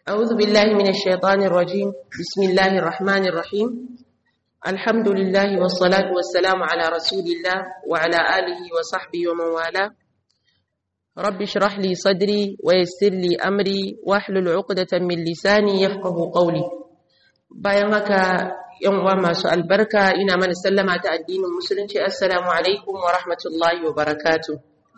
أعوذ بالله من الشيطان الرجيم بسم الله الرحمن الرحيم الحمد لله والصلاة والسلام على رسول الله وعلى آله وصحبه ومن والاه رب اشرح لي صدري ويسر لي أمري واحلل عقدة من لساني يفقه قولي bayan haka yan uwa masu albarka ina mana sallama ta addinin musulunci assalamu alaikum wa rahmatullahi wa barakatuh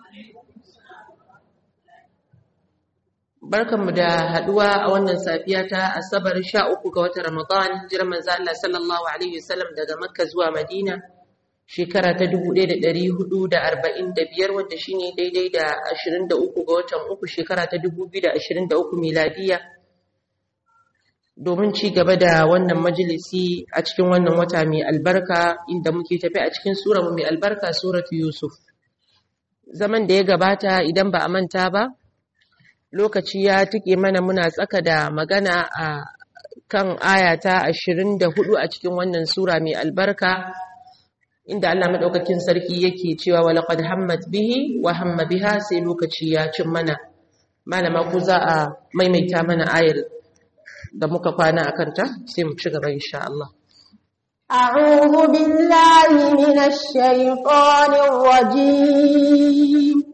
barkanmu da haduwa a wannan safiya ta asabar 13 ga watan ramadan hijirar manzo Allah sallallahu alaihi wasallam daga makka zuwa madina shekara ta 1445 wanda shine daidai da 23 ga watan uku shekara ta 2023 miladiya domin ci gaba da wannan majalisi a cikin wannan wata mai albarka inda muke tafi a cikin sura mai albarka suratu yusuf zaman da ya gabata idan ba a manta ba lokaci ya tuke mana muna tsaka da magana a kan ayata 24 a cikin wannan sura mai albarka inda Allah madaukakin sarki yake cewa walaqad hammat bihi wa hamma biha sai lokaci ya cin mana malama ku za a maimaita mana ayar da muka kwana akan ta sai mu ci gaba insha Allah أعوذ بالله من الشيطان الرجيم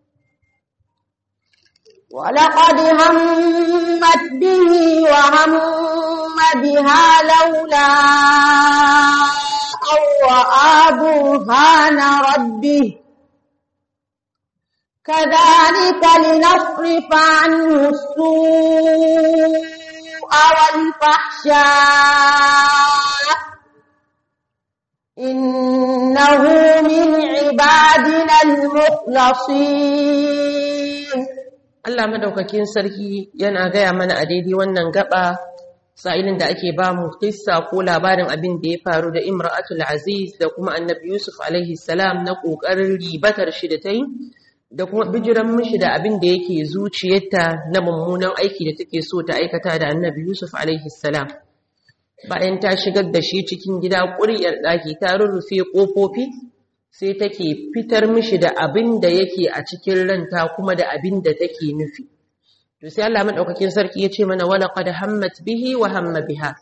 ولقد همت به وهم بها لولا أن رأى برهان ربه كذلك لنصرف عنه السوء والفحشاء إنه من عبادنا المخلصين Allah madaukakin sarki yana gaya mana a daidai wannan gaba sa'ilin da ake ba mu kissa ko labarin abin da ya faru da Imra'atul Aziz da kuma Annabi Yusuf alaihi salam na kokarin ribatar shi da tayi da kuma bijiran mishi da abin da yake zuciyarta na mummunan aiki da take so ta aikata da Annabi Yusuf alaihi salam bayan ta shigar da shi cikin gida ƙuryar ɗaki ta rurrufe ƙofofi sai take fitar mishi da abin da yake a cikin ranta kuma da abin da take nufi to sai Allah madaukakin sarki ya ce mana wala qad hammat bihi wa hamma biha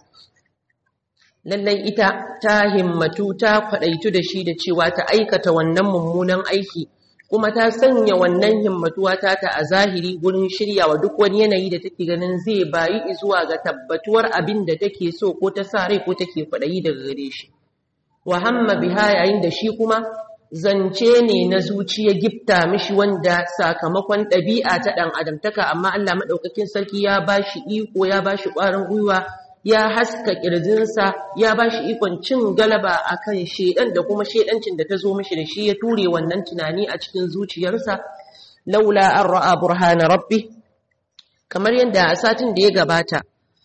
lallai ita ta himmatu ta kwadaitu da shi da cewa ta aikata wannan mummunan aiki kuma ta sanya wannan himmatuwa ta ta a zahiri gurin shiryawa duk wani yanayi da take ganin zai bayi zuwa ga tabbatuwar abin da take so ko ta sa rai ko take kwadayi daga gare shi wa hamma biha yayin da shi kuma zance ne na zuciya gifta mishi wanda sakamakon ɗabi'a ta ɗan adamtaka amma Allah maɗaukakin sarki ya ba shi iko ya ba shi ƙwarin gwiwa ya haska ƙirjinsa ya ba shi ikon cin galaba a kan shaiɗan da kuma shaiɗancin da ta zo mishi da shi ya ture wannan tunani a cikin zuciyarsa laula an ra'a burhana rabbi kamar yadda a satin da ya gabata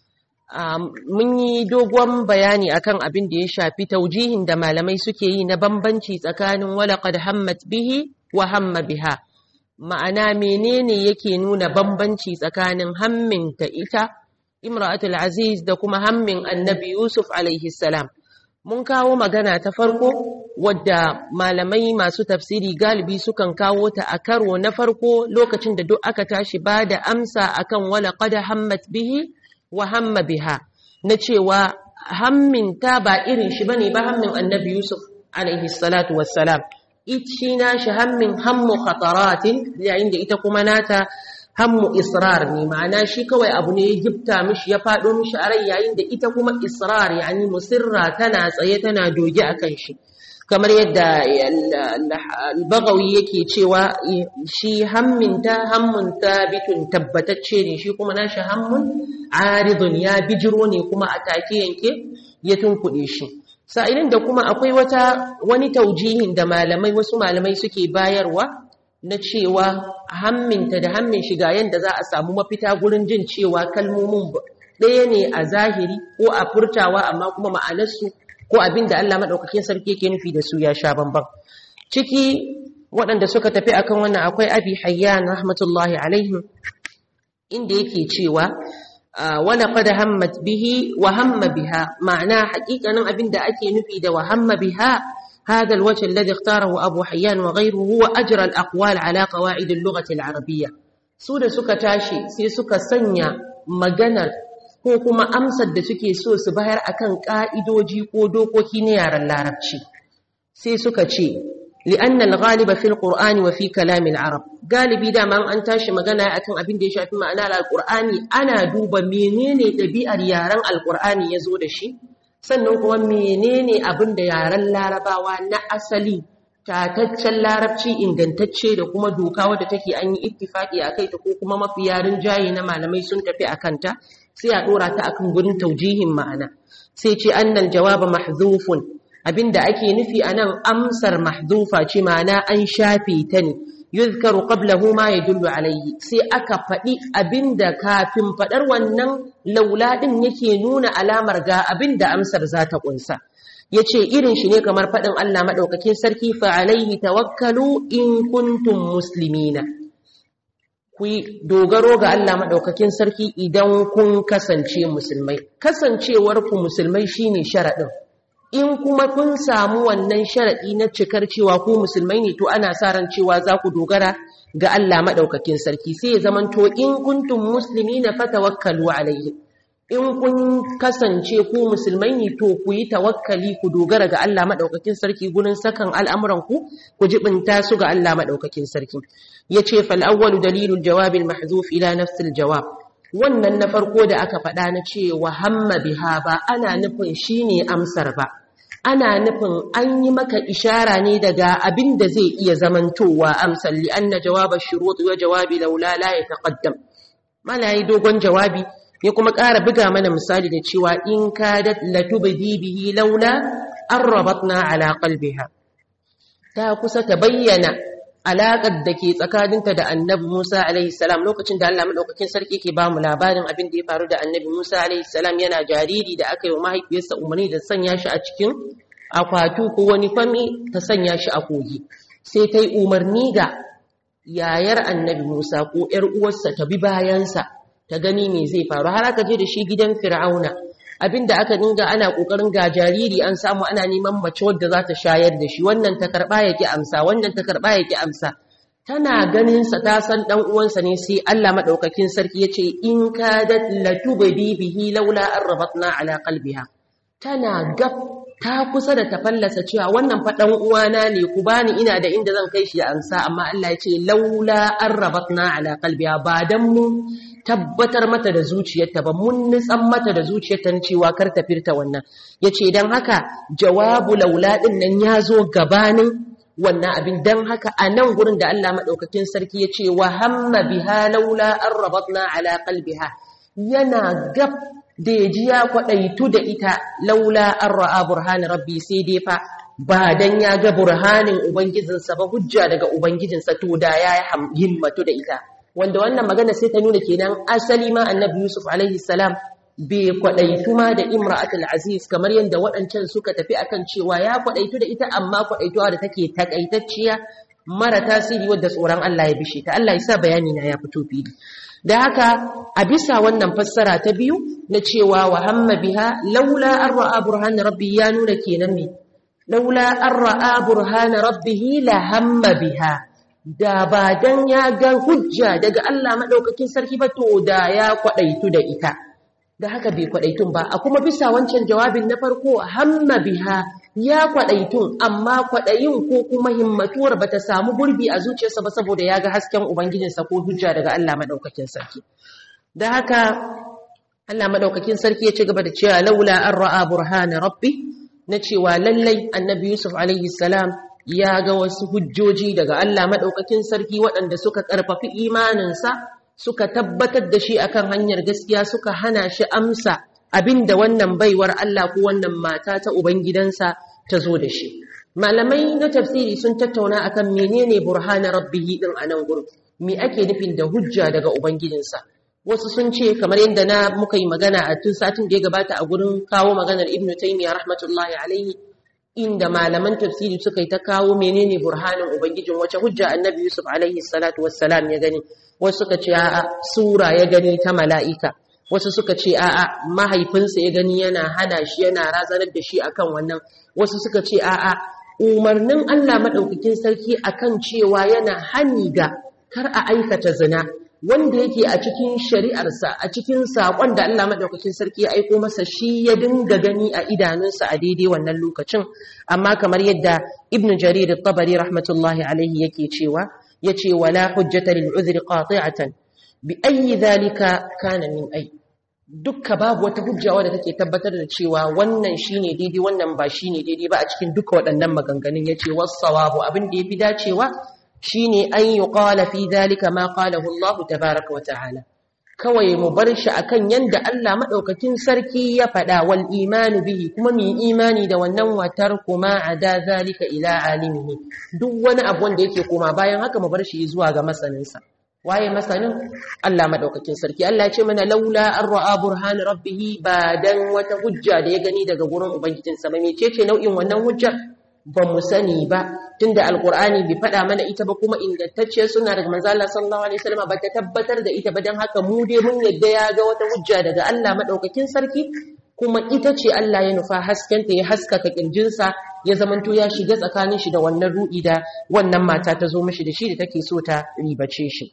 mun yi dogon bayani akan abin da ya shafi taujihin da malamai suke yi na bambanci tsakanin walaqad hammat bihi wa hamma biha ma'ana menene yake nuna bambanci tsakanin hammin ta ita imra'atul aziz da kuma hammin annabi yusuf alaihi salam mun kawo magana ta farko wadda malamai masu tafsiri galibi sukan kawo ta a karo na farko lokacin da duk aka tashi ba da amsa akan walaqad hammat bihi wa hamma biha na cewa hammin ta ba irin shi bane ba hammin annabi yusuf alaihi salatu wassalam ichi na shi hammin hammu khataratin yayin da ita kuma nata hammu israr ne ma'ana shi kawai abu ne ya gifta mishi ya fado mishi a rai yayin da ita kuma israr yani musirra tana tsaye tana doge akan shi kamar yadda al-bagawi yake cewa shi hamminta hammun bitun tabbatacce ne shi kuma nashi hammun aridun ya bijiro ne kuma a take yanke ya tunkuɗe shi sa'ilin da kuma akwai wata wani taujihin da malamai wasu malamai suke bayarwa na cewa hamminta da hammin shiga yadda za a samu mafita gurin jin cewa kalmomin ɗaya ne a zahiri ko a furtawa amma kuma ma'anarsu ko abin da Allah maɗaukakin sarki yake nufi da su ya sha bamban ciki waɗanda suka tafi akan wannan akwai abi hayyan rahmatullahi alaihim inda yake cewa wala qad hammat bihi wa hamma biha ma'ana haƙiƙanin abin da ake nufi da wa hamma biha هذا الوجه الذي اختاره أبو حيان وغيره هو أجر الأقوال على قواعد اللغة العربية su da suka tashi sai suka sanya maganar ko kuma amsar da suke so su bayar akan ka'idoji ko dokoki na yaren larabci sai suka ce li'anna al-ghaliba fil qur'ani wa fi kalam al-arab galibi da man an tashi magana akan abin da ya shafi ma'anar al-qur'ani ana duba menene ɗabi'ar yaren al-qur'ani yazo da shi sannan kuma menene abin da yaren larabawa na asali tataccen larabci ingantacce da kuma doka wadda take an yi ittifaki a kai ta ko kuma mafi yarin jayi na malamai sun tafi a kanta sai a dora ta akan gurin taujihin ma'ana sai ce annal jawaba mahzufun abinda ake nufi anan amsar mahzufa ce ma'ana an shafe ta ne yuzkaru qablahu ma yadullu alayhi sai aka faɗi abinda kafin faɗar wannan laula din yake nuna alamar ga abinda amsar za ta kunsa yace irin shi ne kamar faɗin Allah madaukakin sarki fa alaihi tawakkalu in kuntum muslimina ku dogaro ga Allah madaukakin sarki idan kun kasance musulmai kasancewar ku musulmai shine sharadin in kuma kun samu wannan sharaɗi na cikar cewa ku musulmai ne to ana sa ran cewa za ku dogara ga Allah maɗaukakin sarki sai ya zaman to in kuntum musulmi na fatawakkalu alaihi in kun kasance ku musulmai ne to ku yi tawakkali ku dogara ga Allah maɗaukakin sarki gurin sakan al'amuran ku ku jibinta su ga Allah maɗaukakin sarki yace fal awwalu dalilul jawabil mahzuf ila nafsil jawab wannan na farko da aka faɗa na cewa hamma biha ba ana nufin shine amsar ba ana nufin an yi maka ishara ne daga abin da zai iya zamantowa amsar li anna jawaba shurut wa jawabi laula la yataqaddam mala yi dogon jawabi ya kuma ƙara buga mana misali da cewa in kadat latubdi bihi laula an rabatna ala qalbiha ta kusa ta bayyana alaƙar da ke tsakaninta da annabi Musa alaihi salam lokacin da Allah madaukakin sarki ke bamu labarin abin da ya faru da annabi Musa alaihi salam yana jariri da aka yi wa mahaifiyarsa umarni da sanya shi a cikin akwatu ko wani fami ta sanya shi a kogi sai ta yi umarni ga yayar annabi Musa ko ‘yar uwarsa ta bi bayansa ta gani me zai faru har aka je da shi gidan fir'auna abinda aka dinga ana kokarin ga jariri an samu ana neman mace wadda za ta shayar da shi wannan ta karba yake amsa wannan ta karba yake amsa tana ganin sa ta san dan uwansa ne sai Allah madaukakin sarki yace in kadat latubdi bihi laula arbatna ala qalbiha tana gab ta kusa da ta fallasa cewa wannan fa dan uwana ne ku bani ina da inda zan kai shi ya amsa amma Allah yace laula arbatna ala qalbiha ba dan mu tabbatar mata da zuciyarta ba mun nitsan mata da zuciyarta cewa kar ta firta wannan yace dan haka jawabu laula din nan yazo gabanin wannan abin dan haka a nan gurin da Allah madaukakin sarki yace wa hamma biha laula arbatna ala qalbiha yana gab da yaji ya kwadaitu da ita laula arra burhan rabbi sai dai fa ba dan ya ga burhanin ubangijinsa ba hujja daga ubangijinsa to da ya himmatu da ita wanda wannan magana sai ta nuna kenan asali ma annabi Yusuf alaihi salam bai kwadaitu ma da imra'atul aziz kamar yadda waɗancan suka tafi akan cewa ya kwadaitu da ita amma kwadaituwa da take takaitacciya mara tasiri wadda tsoron Allah ya bishe ta Allah ya sa bayani na ya fito fili da haka a bisa wannan fassara ta biyu na cewa wa hamma biha laula an ra'a burhan rabbi ya nuna kenan ne laula an ra'a burhan rabbihi la hamma biha da ba dan ya ga hujja daga Allah madaukakin sarki ba to da ya kwadaitu da ita da haka bai kwadaitun ba a kuma bisa wancan jawabin na farko hamma biha ya kwadaitun amma kwadayin ko kuma himmatuwar bata samu gurbi a zuciyarsa ba saboda ya ga hasken ubangijinsa ko hujja daga Allah madaukakin sarki da haka Allah madaukakin sarki ya ci gaba da cewa laula an ra'a burhana rabbi na cewa lallai annabi Yusuf alaihi salam ya ga wasu hujjoji daga Allah maɗaukakin sarki waɗanda suka ƙarfafi imaninsa suka tabbatar da shi akan hanyar gaskiya suka hana shi amsa abinda wannan baiwar Allah ko wannan mata ta ubangidansa ta zo da shi malamai na tafsiri sun tattauna akan menene burhana rabbihi din a nan gurin me ake nufin da hujja daga ubangijinsa wasu sun ce kamar yadda na muka yi magana a tun satin da ya gabata a gurin kawo maganar ibnu taymiya rahmatullahi alaihi inda malaman tafsiri suka yi ta kawo menene burhanin ubangijin wace hujja annabi yusuf alaihi salatu wassalam ya gani wasu suka ce a'a sura ya gani ta mala'ika wasu suka ce a'a mahaifinsa ya gani yana hana shi yana razanar da shi akan wannan wasu suka ce a'a umarnin Allah madaukakin sarki akan cewa yana hani ga kar a aikata zina wanda yake a cikin shari'arsa a cikin saƙon da Allah maɗaukakin sarki ya aiko masa shi ya dinga gani a idanunsa a daidai wannan lokacin amma kamar yadda ibn jarir tabari rahmatullahi alaihi yake cewa yace wala hujjata lil udhri qati'atan bi ayyi dhalika kana min ay dukka babu wata hujja wadda take tabbatar da cewa wannan shine daidai wannan ba shine daidai ba a cikin duka waɗannan maganganun yace was-sawabu abin da yafi dacewa shine an yi ƙwala fi zalika ma ƙalahu Allah tabaraka wa ta'ala kawai mu bar shi akan yanda Allah madaukakin sarki ya faɗa wal imanu bihi kuma mu imani da wannan watar kuma ada zalika ila alimihi duk wani abu wanda yake koma bayan haka mu bar shi zuwa ga masaninsa waye masanin Allah madaukakin sarki Allah ya ce mana laula an ra'a burhan rabbih ba dan wata hujja da ya gani daga gurin ubangijinsa ba mecece nau'in wannan hujjar ba mu sani ba tunda alkur'ani bai faɗa mana ita ba kuma ingantacce suna daga manzo Allah sallallahu alaihi wasallam ba ta tabbatar da ita ba dan haka mu dai mun yadda ya ga wata hujja daga Allah madaukakin sarki kuma ita ce Allah ya nufa haskenta ya haskaka kirjinsa ya zamanto ya shiga tsakanin shi da wannan ruɗi da wannan mata ta zo mishi da shi da take so ta ribace shi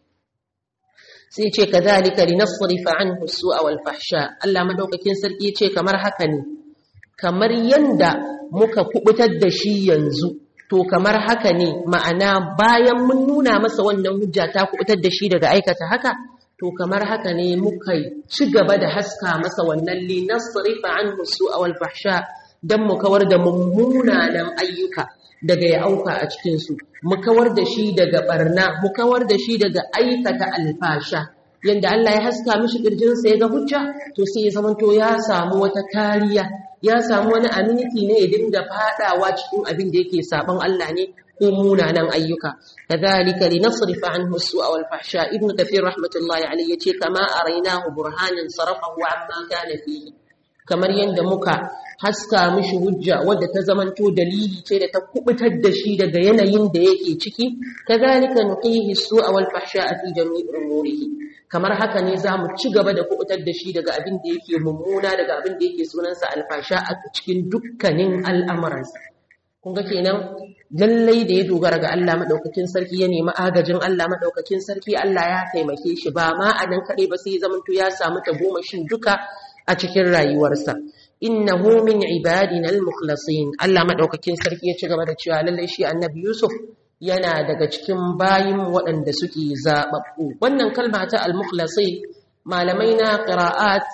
sai ce kadhalika linasrifa anhu su'a wal fahsha Allah madaukakin sarki ce kamar haka ne kamar yanda muka kubutar da shi yanzu to kamar haka ne ma'ana bayan mun nuna masa wannan hujja ta kubutar da shi daga aikata haka to kamar haka ne muka ci gaba da haska masa wannan li nasrifa anhu su'a wal fahsha dan mu kawar da mummunan ayyuka daga ya auka a cikin su mu kawar da shi daga barna mu kawar da shi daga aikata alfasha yanda Allah ya haska mishi kirjinsa ya ga hujja to sai ya zamanto ya samu wata kariya ya samu wani aminiti ne ya dinga fadawa cikin abin da yake saban Allah ne ko munanan ayyuka kadhalika linasrifa anhu su'a wal fahsha ibn kathir rahmatullahi alayhi yace kama arainahu burhanan sarafahu amma kana fihi kamar yanda muka haska mishi hujja wadda ta zamanto dalili ce da ta kubutar da shi daga yanayin da yake ciki kadhalika nuqihi su'a wal fahsha fi jami'i umurihi kamar haka ne za mu ci gaba da kubutar da shi daga abin da yake mummuna daga abin da yake sunansa alfasha a cikin dukkanin al'amuransa kun ga kenan lallai da ya dogara ga Allah madaukakin sarki ya nemi agajin Allah madaukakin sarki Allah ya taimake shi ba ma a nan kaɗai ba sai zamanto ya samu tagomashin duka a cikin rayuwarsa innahu min ibadina al-mukhlasin Allah madaukakin sarki ya ci gaba da cewa lallai shi annabi Yusuf yana daga cikin bayin waɗanda suke zaɓaɓɓu wannan kalma ta al-mukhlasi malamai na qira'at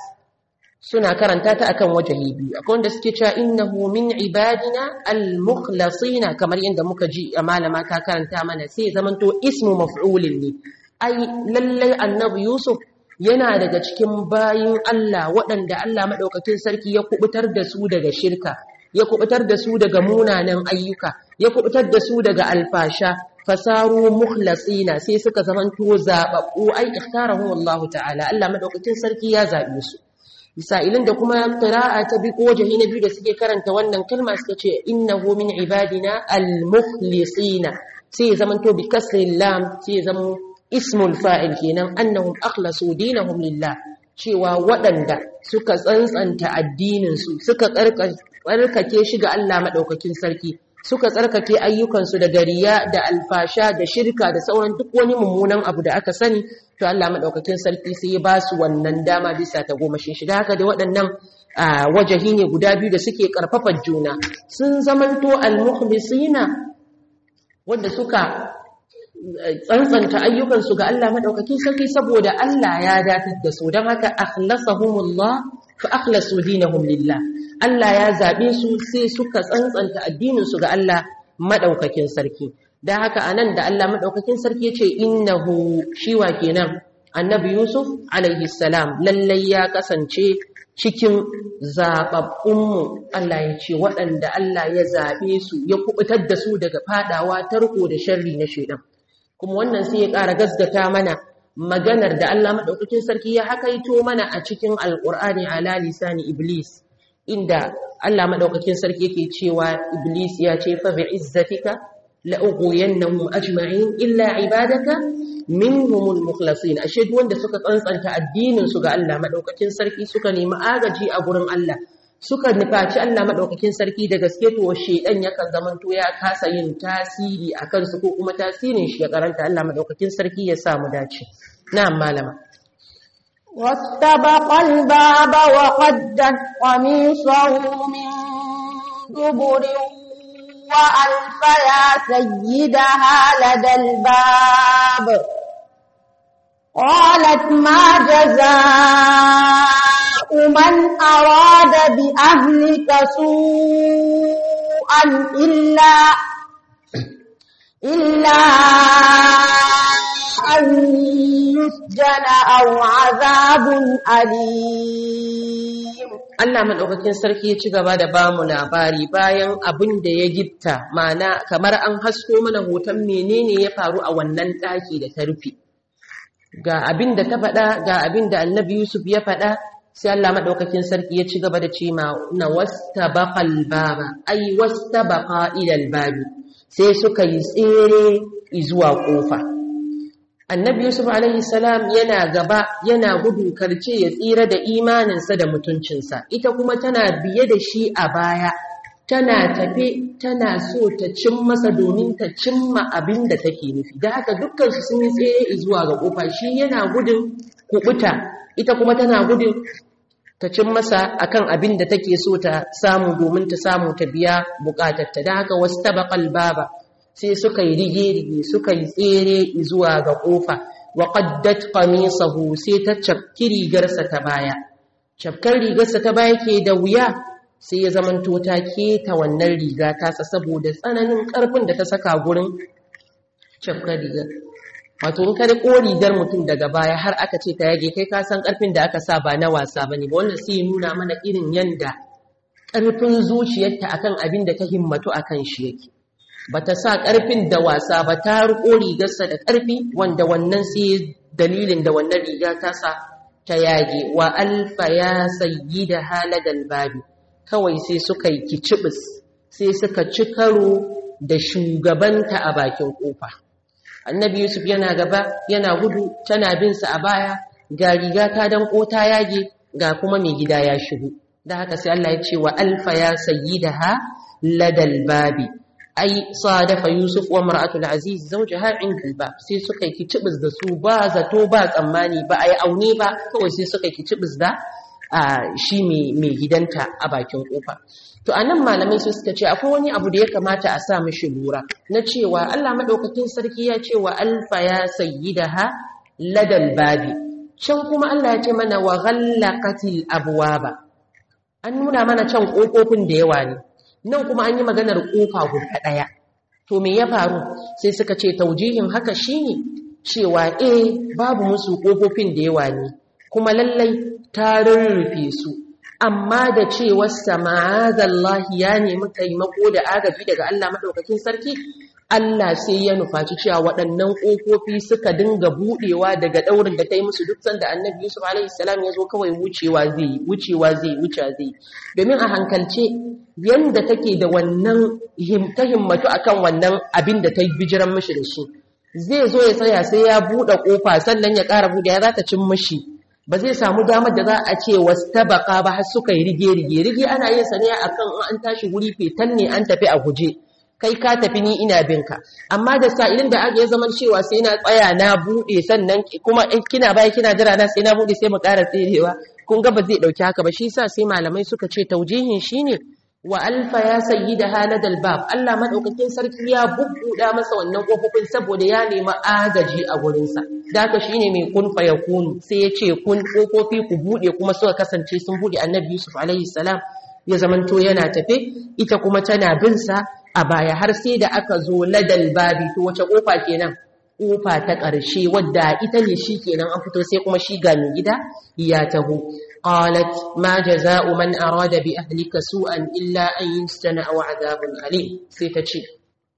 suna karanta ta akan wajahi biyu akwai wanda suke cewa innahu min ibadina al-mukhlasina kamar yadda muka ji a malama ta karanta mana sai zamanto ismu maf'ulin ne ai lallai annabi yusuf yana daga cikin bayin Allah waɗanda Allah madaukakin sarki ya kubutar da su daga shirka ya kubutar da su daga munanan ayyuka ya kubutar da su daga alfasha fasaru mukhlasina sai suka zamanto zababbu ai ikhtarahu Allah ta'ala Allah madaukakin sarki ya zabe su misalin da kuma qira'a ta bi ko jahi na biyu da suke karanta wannan kalma suka ce innahu min ibadina al-mukhlisina sai zamanto bi kasri lam sai zama ismul fa'il kenan annahum akhlasu dinahum lillah cewa waɗanda suka tsantsanta addininsu suka tsarkake shi ga Allah maɗaukakin sarki suka tsarkake ayyukansu da gariya da alfasha da shirka da sauran duk wani mummunan abu da aka sani to Allah maɗaukakin sarki sai ya ba su wannan dama bisa ta goma shi da haka da waɗannan wajahi ne guda biyu da suke ƙarfafa juna sun zamanto al-mukhlisina wanda suka tsantsanta ayyukansu ga Allah madaukakin sarki saboda Allah ya datar da su don haka akhlasahumullah fa akhlasu dinahum lillah Allah ya zabe su sai suka tsantsanta addinin su ga Allah madaukakin sarki dan haka anan da Allah madaukakin sarki yace innahu shiwa kenan annabi Yusuf alaihi salam lallai ya kasance cikin zababbunmu Allah ya ce waɗanda Allah ya zabe su ya kubutar da su daga fadawa tarko da sharri na shedan kuma wannan sai ya ƙara gasgata mana maganar da Allah maɗaukakin sarki ya hakaito mana a cikin alƙur'ani ala lisani iblis inda Allah maɗaukakin sarki yake cewa iblis ya ce fa bi izzatika la ughwiyannahum ajma'in illa ibadaka minhumul mukhlasin ashe duk wanda suka tsantsanta addinin su ga Allah maɗaukakin sarki suka nemi agaji a gurin Allah suka nufaci Allah maɗaukakin sarki da gaske to shedan yakan zamanto ya kasa yin tasiri a kansu ko kuma tasirin shi ya karanta Allah maɗaukakin sarki ya sa mu dace na'am malama واستبق الباب وقدت قميصه من دبر وألف يا سيدها لدى الباب قالت ما جزاء من أراد بأهلك سوءا إلا إلا أن يسجن أو عذاب أليم Allah maɗaukakin sarki ya ci gaba da ba mu labari bayan abin da ya gitta mana kamar an hasko mana hoton menene ya faru a wannan ɗaki da ta rufe ga abin da ta faɗa ga abin da annabi Yusuf ya faɗa sai Allah maɗaukakin sarki ya ci gaba da ce ma na wasta baƙal baba ai wasta baƙa ilal babi sai suka yi tsere zuwa ƙofa annabi yusuf alaihi salam yana gaba yana gudu karce ya tsira da imaninsa da mutuncinsa ita kuma tana biye da shi a baya tana tafe tana so ta cin masa domin ta cimma abin da take nufi da haka dukkan su sun yi tsere zuwa ga kofa shi yana gudun kubuta ita kuma tana gudun ta cin masa akan abin da take so ta samu domin ta samu ta biya bukatarta da haka wasu tabaqal baba sai suka yi rige-rige suka yi tsere zuwa ga ƙofa wa qaddat qamisahu sai ta cafki rigarsa ta baya cafkar rigarsa ta baya ke da wuya sai ya zamanto ta keta wannan riga tasa saboda tsananin ƙarfin da ta saka gurin cafkar rigar wato in ka ko rigar mutum daga baya har aka ce ta yage kai ka san ƙarfin da aka sa ba na wasa bane ba wannan sai ya nuna mana irin yanda ƙarfin zuciyarta akan abin da ta himmatu akan shi yake ba ta sa ƙarfin da wasa ba ta riƙo rigarsa da ƙarfi wanda wannan sai dalilin da wannan riga ta sa ta yage wa alfa ya sayi da haladal babi kawai sai suka yi kicibis sai suka ci karo da shugabanta a bakin ƙofa annabi yusuf yana gaba yana gudu tana bin sa a baya ga riga ta danko ta yage ga kuma mai gida ya shigo da haka sai Allah ya ce wa alfa ya sayi da ha ladal babi ai sadafa Yusuf wa mar'atul Aziz zawjaha inda albab sai suka yi kicibis da su ba zato ba tsammani ba ai aune ba kawai sai suka yi kicibis da shi mai gidanta a bakin kofa to anan malamai su suka ce akwai wani abu da ya kamata a sa mishi lura na cewa Allah madaukakin sarki ya ce wa alfa ya sayyidaha ladal babi can kuma Allah ya ce mana wa ghallaqatil abwaba an nuna mana can kofofin da yawa ne nan kuma an yi maganar ƙofa guda ɗaya to me ya faru sai suka ce taujihin haka shine cewa eh babu musu ƙofofin da yawa ne kuma lallai ta rurrufe su amma da cewar sama'azallahi ya nemi taimako da agaji daga Allah maɗaukakin sarki Allah sai ya nufaci cewa waɗannan ƙofofi suka dinga buɗewa daga ɗaurin da ta yi musu duk sanda annabi Yusuf alaihi salam ya zo kawai wucewa zai wucewa zai wuce zai domin a hankalce yanda take da wannan ta himmatu akan wannan abin da ta yi bijiran mishi da shi zai zo ya tsaya sai ya buɗe ƙofa sannan ya ƙara buɗe ya za ta cin mishi ba zai samu damar da za a ce wasu tabaka ba har suka yi rige-rige rige ana yin sa ne akan an tashi wuri fetan ne an tafi a guje kai ka tafi ni ina binka amma da sa'ilin da aka yi zaman cewa sai na tsaya na buɗe sannan kuma kina baya kina jira na sai na buɗe sai mu ƙara tserewa kun ga ba zai ɗauki haka ba shi sa sai malamai suka ce taujihin shine wa alfa ya sayi da haladal bab Allah madaukakin sarki ya bubbuda masa wannan kofofin saboda ya nemi agaji a gurinsa da haka shine mai kun fa yakunu sai ya ce kun kofofi ku bude kuma suka kasance sun bude annabi Yusuf alaihi salam ya zamanto yana tafe ita kuma tana bin sa a baya har sai da aka zo ladal babi to wace kofa kenan kofa ta ƙarshe wadda ita ne shi kenan an fito sai kuma shi ga mai gida ya taho qalat ma jazaa'u man arada bi ahlika su'an illa an yustana aw adhabun alim sai ta ce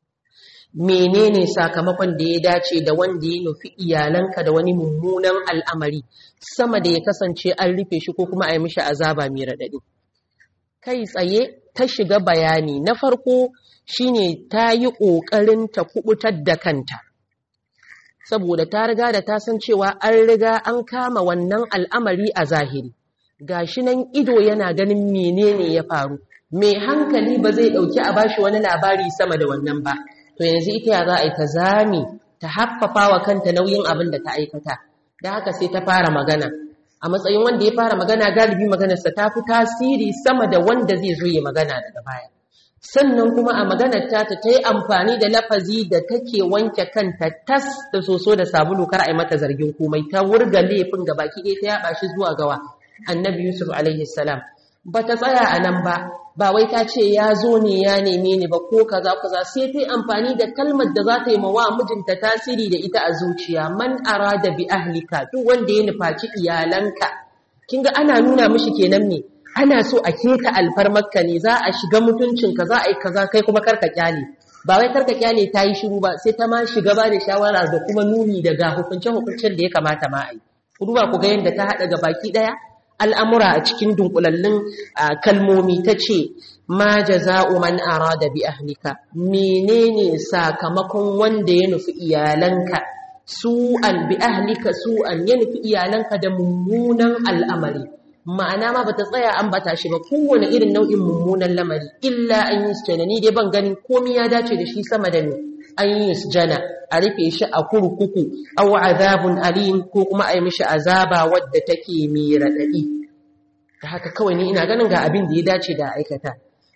menene sakamakon da ya dace da wanda ya nufi iyalanka da wani mummunan al'amari sama da ya kasance an rufe shi ko kuma a yi mishi azaba mai raɗaɗi kai tsaye ta shiga bayani na farko shine ta yi ƙoƙarin ta kubutar da kanta saboda ta riga da ta san cewa an riga an kama wannan al'amari a zahiri gashi nan ido yana ganin menene ya faru mai hankali ba zai ɗauki a bashi wani labari sama da wannan ba to yanzu ita ya za a yi ta zame ta haffafa wa kanta nauyin abin da ta aikata da haka sai ta fara magana a matsayin wanda ya fara magana galibi maganarsa ta fi tasiri sama da wanda zai zo ya magana daga baya sannan kuma a maganar ta ta yi amfani da lafazi da take wanke kanta tas da soso da sabulu kar a yi mata zargin komai ta wurga laifin ga baki ɗaya ta yaɓa shi zuwa gawa annabi yusuf alaihi salam ba ta tsaya a nan ba ba wai ta ce ya zo ne ya neme ni ba ko kaza kaza sai ta yi amfani da kalmar da za ta yi ma wa mijinta tasiri da ita a zuciya man arada bi ahlika duk wanda ya nufaci iyalanka kin ga ana nuna mishi kenan me ana so a keta alfarmarka ne za a shiga mutuncinka za a yi kaza kai kuma karka kyale ba wai karka kyale ta yi shiru ba sai ta ma shiga ba da shawara da kuma nuni daga hukunce-hukuncen da ya kamata ma a yi ku duba ku ga yadda ta haɗa ga baki ɗaya al'amura a cikin dunkulallun kalmomi ta ce ma jaza'u man arada bi ahlika menene sakamakon wanda ya nufi iyalanka su'an bi ahlika su'an ya nufi iyalanka da mummunan al'amari ma'ana ma bata tsaya an bata shi ba kowane irin nau'in mummunan lamari illa an yi sujana ni dai ban ganin komai ya dace da shi sama da ni an yi sujana a rufe shi a kurkuku aw azabun alim ko kuma a yi mishi azaba wadda take mai raɗaɗi da haka kawai ni ina ganin ga abin da ya dace da aikata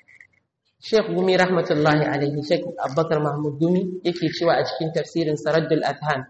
Sheikh Gumi rahmatullahi alaihi Sheikh Abubakar Mahmud Gumi yake cewa a cikin tafsirin Saraddul Adhan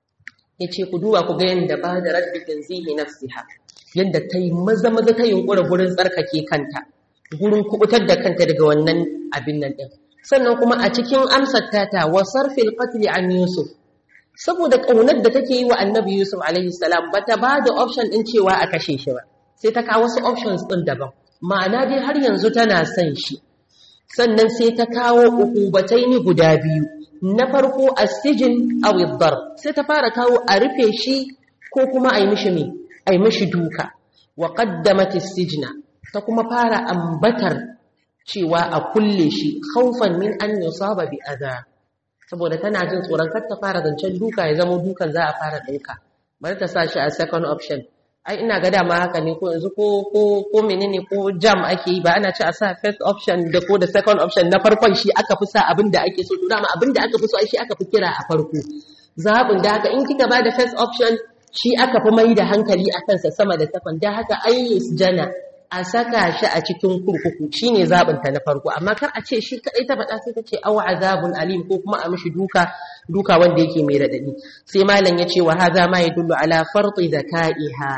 yace ku duba ku ga yanda ba da raddi tanzihi nafsiha yadda ta yi maza maza ta yunkura gurin tsarkake kanta gurin kubutar da kanta daga wannan abin nan din sannan kuma a cikin amsar tata wa sarfil qatl an yusuf saboda kaunar da take yi wa annabi yusuf alaihi salam bata ba da option din cewa a kashe shi ba sai ta kawo wasu options din daban ma'ana dai har yanzu tana son shi sannan sai ta kawo ukubataini guda biyu na farko asijin aw ad sai ta fara kawo a rufe shi ko kuma a yi mishi me ai mashi duka wa qaddamat as-sijna ta kuma fara ambatar cewa a kulle shi khaufan min an yusaba bi adha saboda tana jin tsoron kar ta fara zancen duka ya zama dukan za a fara dauka bari ta sa shi a second option ai ina ga dama haka ne ko yanzu ko ko ko menene ko jam ake yi ba ana ci a sa first option da ko da second option na farkon shi aka fi sa abin da ake so to dama abin da aka fi so ai shi aka fi kira a farko zabin da haka in kika ba da first option shi aka fi mai da hankali a kansa sama da takwan da haka ayyus jana a saka shi a cikin kurkuku shi ne zaɓinta na farko amma kar a ce shi kaɗai ta faɗa sai ta ce awa azabun alim ko kuma a mishi duka duka wanda yake mai raɗaɗi sai malam ya ce wa haza ma ya dullu ala farti zaka'iha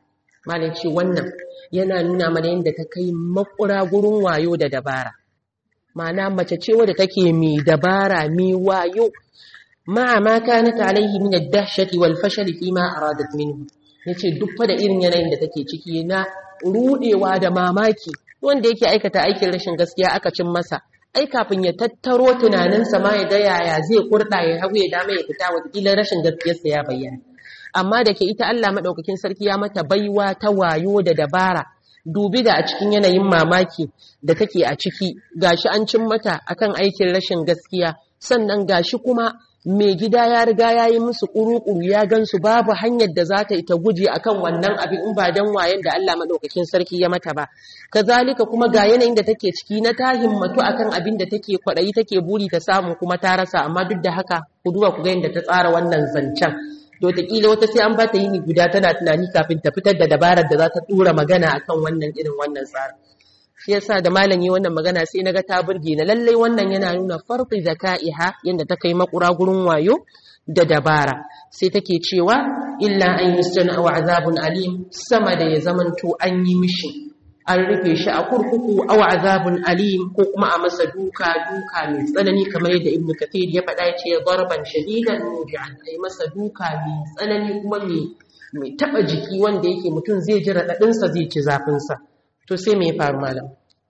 malam ce wannan yana nuna mana yadda ta kai makura gurin wayo da dabara ma'ana mace ce wadda take mai dabara mai wayo ma'a ma kanat alaihi min ad-dahshati wal fashal fi ma aradat minhu yace duk fa da irin yanayin da take ciki na rudewa da mamaki wanda yake aikata aikin rashin gaskiya aka cin masa ai kafin ya tattaro tunaninsa ma ya ga yaya zai kurda ya hagu ya dama ya fita wataƙila rashin gaskiyarsa ya bayyana amma da ke ita Allah madaukakin sarki ya mata baiwa ta wayo da dabara dubi da a cikin yanayin mamaki da take a ciki gashi an cin mata akan aikin rashin gaskiya sannan gashi kuma mai gida ya riga ya yi musu ƙuru-ƙuru ya gansu babu hanyar da za ta yi ta guje akan wannan abin in ba don wayan da Allah maɗaukakin sarki ya mata ba kazalika kuma ga yanayin da take ciki na ta himmatu akan abin da take kwaɗayi take buri ta samu kuma ta rasa amma duk da haka ku duba ku ga yadda ta tsara wannan zancen to wataƙila wata sai an ba ta yini guda tana tunani kafin ta fitar da dabarar da za ta ɗura magana akan wannan irin wannan tsarin shi yasa da malami wannan magana sai naga ta burge na lallai wannan yana nuna farqi zakaiha yanda ta kai makura gurin wayo da dabara sai take cewa illa an yusjana aw azabun alim sama da ya zamanto an yi mishi an rufe shi a kurkuku aw azabun alim ko kuma a masa duka duka mai tsanani kamar yadda ibnu kathir ya faɗa ya ce darban shadidan mubi'an ai masa duka mai tsanani kuma mai mai taba jiki wanda yake mutum zai ji raɗaɗinsa zai ci zafinsa to sai me ya faru malam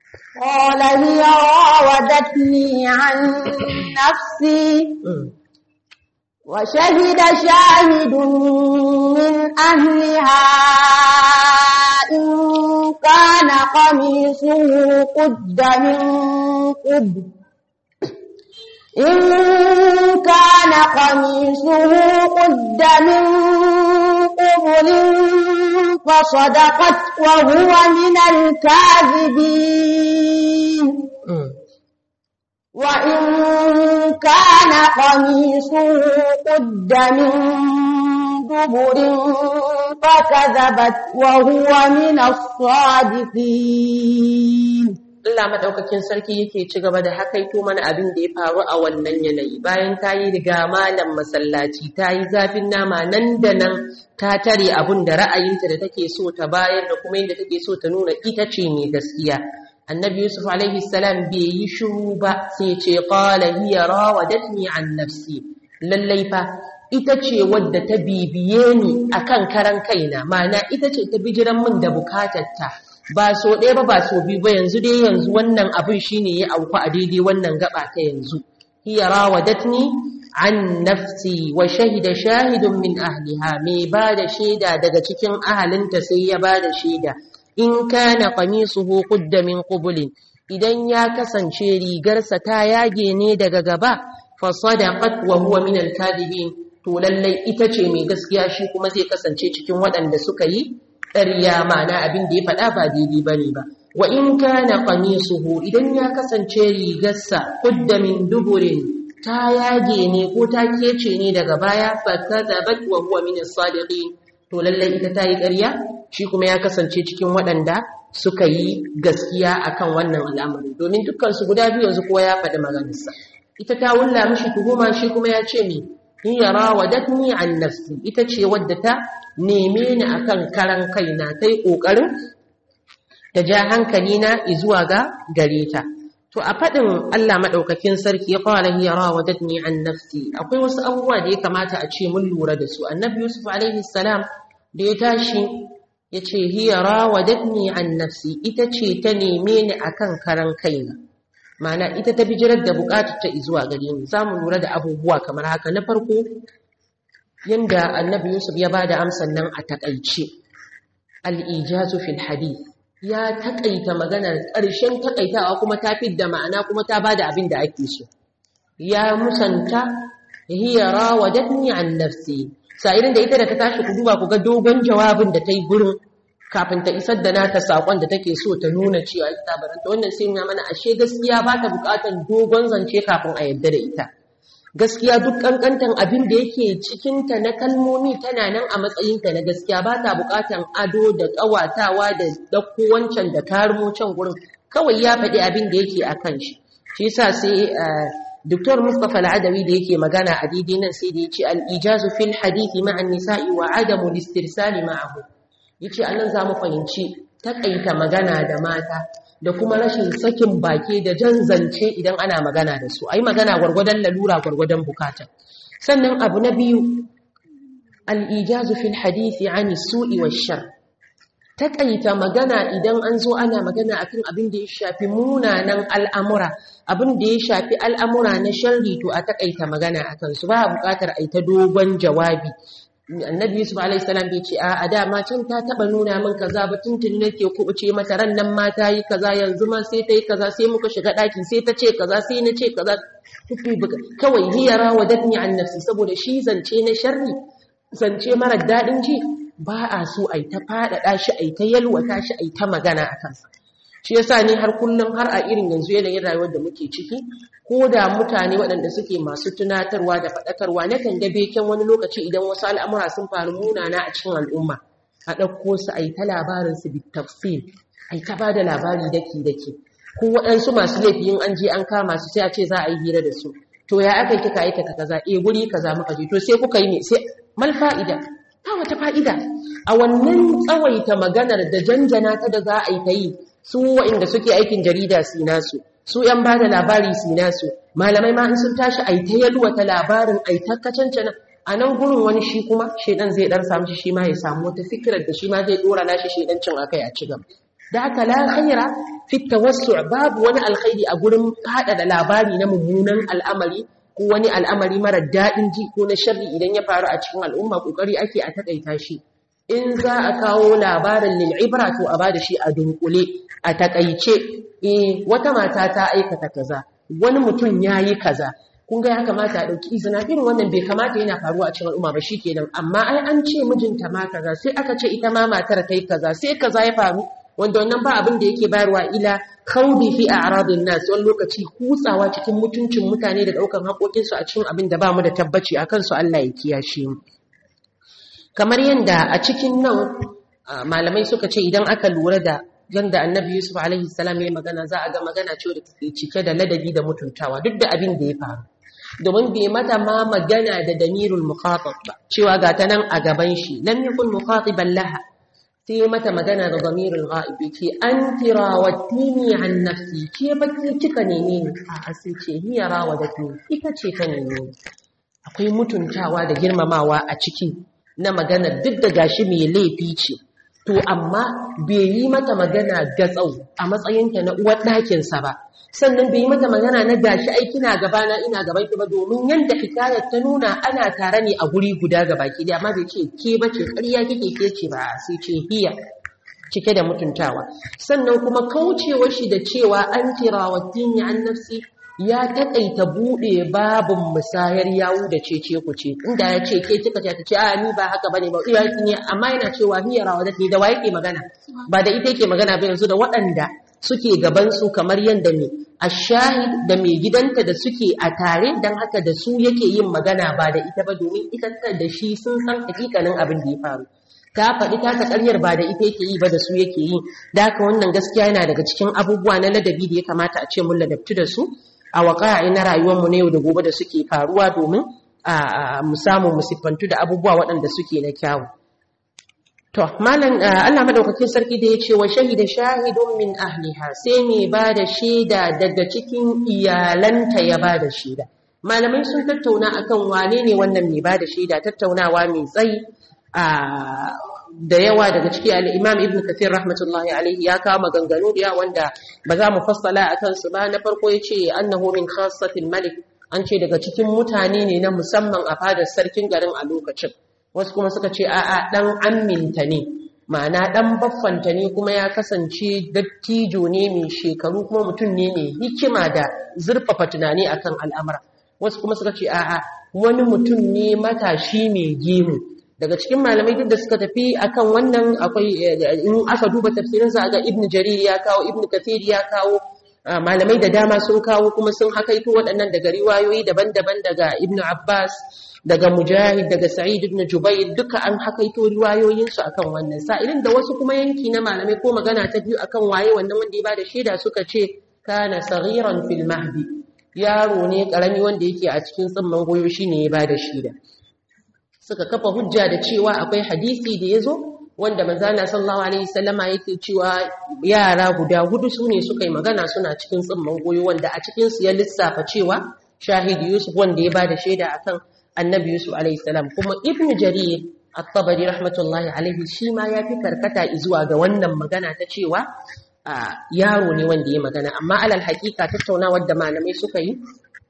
قال هي راودتني عن نفسي وشهد شاهد من أهلها إن كان قميصه قد من قبل إن كان قميصه قد من قبل فصدقت وهو من الكاذبين وإن كان قميصه قد من دبر فكذبت وهو من الصادقين Allah madaukakin sarki yake ci gaba da hakaito mana abin da ya faru a wannan yanayi bayan ta yi riga malam masallaci ta yi zafin nama nan da nan ta tare abun da ra'ayinta da take so ta bayar da kuma yadda take so ta nuna ita ce mai gaskiya annabi yusuf alaihi salam bai yi shiru ba sai ce qala hiya rawadatni an nafsi lallai fa ita ce wadda ta bibiye ni akan karan kaina ma'ana ita ce ta bijiran min da bukatarta ba so ɗaya ba ba so biyu ba yanzu dai yanzu wannan abin shine ya auku a daidai wannan gaba ta yanzu hiya rawadatni an nafsi wa shahida shahidun min ahliha mai ba da shaida daga cikin ahalinta sai ya ba da shaida in kana qamisuhu qudda min qubulin idan ya kasance rigarsa ta yage ne daga gaba fa sadaqat wa huwa min al-kadibin to lallai ita ce mai gaskiya shi kuma zai kasance cikin waɗanda suka yi ƙarya ma'ana abin da ya faɗa ba daidai bane ba wa in kana qamisuhu idan ya kasance rigarsa qudda min duburin ta yage ne ko ta kece ne daga baya fa kadhabat wa huwa min as-sadiqin to lallai ita ta yi ƙarya shi kuma ya kasance cikin waɗanda suka yi gaskiya akan wannan al'amari domin dukkan su guda biyu yanzu kowa ya faɗi maganarsa ita ta wulla mishi tuhuma shi kuma ya ce me hiya rawadatni an nafsi ita ce wadda ta neme ni akan karan kaina tai kokarin ta ja hankali na zuwa ga gare ta to a fadin Allah madaukakin sarki ya fara hiya rawadatni an nafsi akwai wasu abubuwa da ya kamata a ce mun lura da su annabi yusuf alaihi salam da ya tashi ya ce hiya rawadatni an nafsi ita ce ta neme ni akan karan kaina Ma'ana ita ta bijirar da bukatar ta zuwa gare ni za mu lura da abubuwa kamar haka na farko yanda annabi yusuf ya ba da amsan nan a takaice al'ijazu fil hadith ya takaita maganar ƙarshen takaitawa kuma ta da ma'ana kuma ta ba da abin da ake so ya musanta hiya rawadatni an nafsi sa'irin da ita da ta tashi ku duba ku ga dogon jawabin da ta yi gurin kafin ta isar da nata sakon da take so ta nuna cewa ita baranta wannan sai nuna mana ashe gaskiya ba ta bukatar dogon zance kafin a yadda da ita gaskiya duk kankantan abin da yake cikinta na kalmomi tana nan a matsayinta na gaskiya ba ta bukatar ado da ƙawatawa da ɗauko wancan da karmo can gurin kawai ya faɗi abin da yake a kan shi shi yasa sai Dr. Mustapha Al-Adawi da yake magana a daidai nan sai da ya ce al-ijazu fil hadithi ma'an nisa'i wa adamu listirsali ma'ahu yace anan za mu fahimci takaita magana da mata da kuma rashin sakin baki da jan zance idan ana magana da su ai magana gwargwadon lalura gwargwadon bukata sannan abu na biyu al-ijazu fil hadisi ani su'i wash-shar takaita magana idan an zo ana magana akan abin da ya shafi munanan al'amura abin da ya shafi al'amura na sharri to a takaita magana akan su ba bukatar ai ta dogon jawabi annabi yusuf alaihi salam bai ce a dama can ta taba nuna min kaza ba tuntuni nake kubuce mata ran nan ma ta yi kaza yanzu ma sai ta yi kaza sai muka shiga daki sai ta ce kaza sai na ce kaza kawai hiyara wadatni an nafsi saboda shi zance na sharri zance mara dadin ji ba a so ai ta fadada shi ai ta yalwata shi ai ta magana a kansa shi yasa ne har kullum har a irin yanzu yanayin rayuwar da muke ciki ko da mutane waɗanda suke masu tunatarwa da faɗakarwa na kan ga beken wani lokaci idan wasu al'amura sun faru munana a cikin al'umma a ɗauko su a yi ta labarin su bi tafsir a yi ta ba da labari daki daki ko waɗansu masu laifi in an je an kama su sai a ce za a yi hira da su to ya aka yi kika aikata kaza eh guri kaza muka je to sai kuka yi ne sai mal fa'ida ta wata fa'ida a wannan tsawaita maganar da janjana ta da za a yi ta yi su waɗanda suke aikin jarida su nasu su ‘yan ba da labari su nasu malamai ma in sun tashi a ta yalwata labarin a ta kacancana a nan gurin wani shi kuma shaidan zai ɗan samu shi ma ya samu wata fikirar da shi ma zai ɗora nashi shaidancin a kai a ci gaba da haka la khaira fi tawassu babu wani alkhairi a gurin hada da labari na mummunan al'amari ko wani al'amari mara daɗin ji ko na sharri idan ya faru a cikin al'umma kokari ake a takaita shi in za a kawo labarin lil'ibra to a bada shi a dunkule a takaice eh wata mata ta aikata kaza wani mutum yayi kaza kun ga ya kamata a dauki izina irin wannan bai kamata yana faruwa a cikin al'umma ba shikenan amma ai an ce mijinta ma kaza sai aka ce ita ma matar ta yi kaza sai kaza ya faru wanda wannan ba abin da yake bayarwa ila khawdi fi a'radin nas wani lokaci kutsawa cikin mutuncin mutane da daukan haƙoƙin su a cikin abin da ba mu da tabbaci akan su Allah ya kiyashe mu kamar yadda a cikin nan malamai suka ce idan aka lura da yadda annabi yusuf alaihi salam ya magana za a ga magana ce da ke cike da ladabi da mutuntawa duk da abin da ya faru domin bai mata ma magana da damirul mukhatab ba cewa ga ta nan a gaban shi lam yakun mukhatiban laha sai mata magana da damirul ghaibi ce anti rawatini an nafsi ke baki kika neme ni a sai ce hiya rawadatni ita ce ta neme ni akwai mutuntawa da girmamawa a ciki na magana duk da gashi mai laifi ce to amma bai yi mata magana gatsau a matsayinta na uwar ɗakinsa ba sannan bai yi mata magana na gashi ai kina gabana ina gaban ki ba domin yanda hikayar ta nuna ana tare ne a guri guda ga baki da amma bai ce ke bace ƙarya kike ke ce ba sai ce hiya cike da mutuntawa sannan kuma kaucewar shi da cewa an tirawatin ya an nafsi ya taƙaita buɗe babin musayar yawu da cece ku ce inda ya ce ke kika ce ta ce a ni ba haka bane ba iya ne amma yana cewa hiya rawadat ne da wa yake magana ba da ita yake magana ba yanzu da waɗanda suke gaban su kamar yadda ne ashahid da mai gidanta da suke a tare dan haka da su yake yin magana ba da ita ba domin ita da shi sun san hakikanin abin da ya faru ta faɗi ta ta ƙaryar ba da ita yake yi ba da su yake yi da haka wannan gaskiya yana daga cikin abubuwa na ladabi da ya kamata a ce mun ladabtu da su a waƙa'i na rayuwarmu na yau da gobe da suke faruwa domin mu samu mu siffantu da abubuwa waɗanda suke na kyawu. To, malam Allah madaukakin sarki da ya ce wa shahida shahidun min ahliha sai mai ba da shaida daga cikin iyalanta ya ba da shaida. Malamai sun tattauna akan wane ne wannan mai ba da shaida tattaunawa mai tsayi da yawa daga ciki al'imam ibn kathir rahmatullahi alaihi ya kawo maganganu da wanda ba za mu fassala a kansu ba na farko ya ce annahu min khassatin malik an ce daga cikin mutane ne na musamman a fadar sarkin garin a lokacin wasu kuma suka ce a'a dan amminta ne ma'ana dan baffanta ne kuma ya kasance dattijo ne mai shekaru kuma mutum ne mai hikima da zurfafa tunani akan al'amura wasu kuma suka ce a'a wani mutum ne matashi mai gemu daga cikin malamai duk da suka tafi akan wannan akwai in aka duba tafsirinsa ga ibnu jarir ya kawo ibnu kathir ya kawo malamai da dama sun kawo kuma sun hakaito waɗannan daga riwayoyi daban-daban daga ibnu abbas daga mujahid daga sa'id ibn jubair duka an hakaito riwayoyinsu akan wannan sa'ilin da wasu kuma yanki na malamai ko magana ta biyu akan waye wannan wanda ya bada shaida suka ce kana saghiran fil mahdi yaro ne karami wanda yake a cikin tsimman goyo shine ya bada shaida suka kafa hujja da cewa akwai hadisi da ya zo wanda manzana sallallahu alaihi wasallama yake cewa yara guda hudu su ne suka yi magana suna cikin tsimman goyo wanda a cikin su ya lissafa cewa shahidi yusuf wanda ya bada shaida akan annabi yusuf alaihi salam kuma ibnu jarir at-tabari rahmatullahi alaihi shi ma ya fi karkata zuwa ga wannan magana ta cewa yaro ne wanda ya magana amma alal hakika tattaunawar da malamai suka yi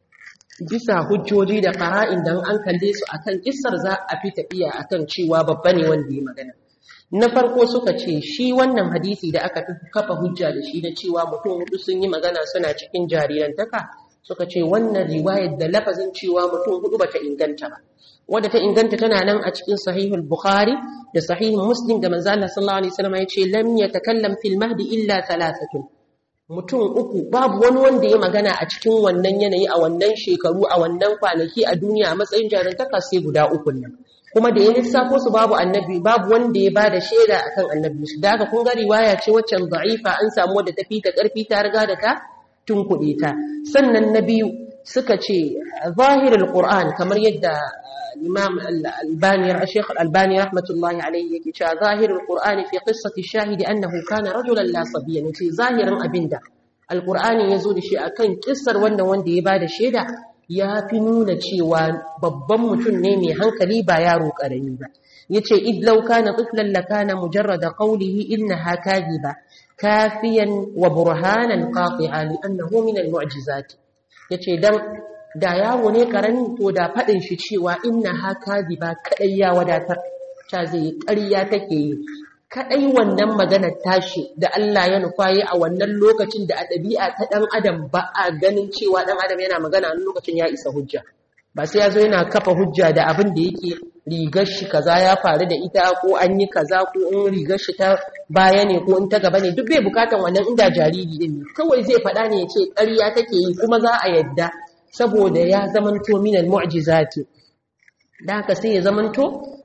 bisa hujjoji da fara'in dan an kalle su akan kissar za a fi tafiya akan cewa babba ne wanda ya magana na farko suka ce shi wannan hadisi da aka fi kafa hujja da shi na cewa mutum hudu sun yi magana suna cikin jarirantaka suka ce wannan riwayar da lafazin cewa mutum hudu bata inganta ba wadda ta inganta tana nan a cikin sahihul bukhari da sahihul muslim da manzo Allah sallallahu alaihi wasallam ya ce lam yatakallam fil mahdi illa thalathatun mutum uku babu wani wanda ya magana a cikin wannan yanayi a wannan shekaru a wannan kwanaki a duniya a matsayin jarantaka sai guda uku nan kuma da ya lissafo su babu annabi babu wanda ya bada shaida akan annabi su da haka kun ga riwaya ce waccan da'ifa an samu wadda ta fita karfi ta riga da ta tunkuɗe ta sannan na biyu suka ce zahirul qur'an kamar yadda imam al-albani shaykh al-albani rahmatullahi alayhi yake cewa zahirul qur'ani fi qissati shahidi annahu kana rajulan la sabiyyan ce zahirin abinda al-qur'ani yazo da shi akan kissar wannan wanda ya bada shaida ya fi nuna cewa babban mutum ne mai hankali ba yaro karami ba yace id law kana tiflan lakana mujarrada qawlihi innaha kadhiba kafiyan wa burhanan qati'a li annahu min al-mu'jizat yace dan da yawo ne karami to da fadin shi cewa innaha kadhiba kadai ya wadatar ta zai ƙarya take yi kadai wannan maganar tashi da Allah ya nufa yi a wannan lokacin da a ɗabi'a ta ɗan adam ba a ganin cewa ɗan adam yana magana a lokacin ya isa hujja ba sai ya zo yana kafa hujja da abin da yake rigar shi kaza ya faru da ita ko an yi kaza ko in rigar shi ta baya ne ko in ta gaba ne duk bai bukatan wannan inda jariri din ne kawai zai faɗa ne ya ce ƙarya take yi kuma za a yadda saboda ya zamanto minal mu'jizati da haka sai ya zamanto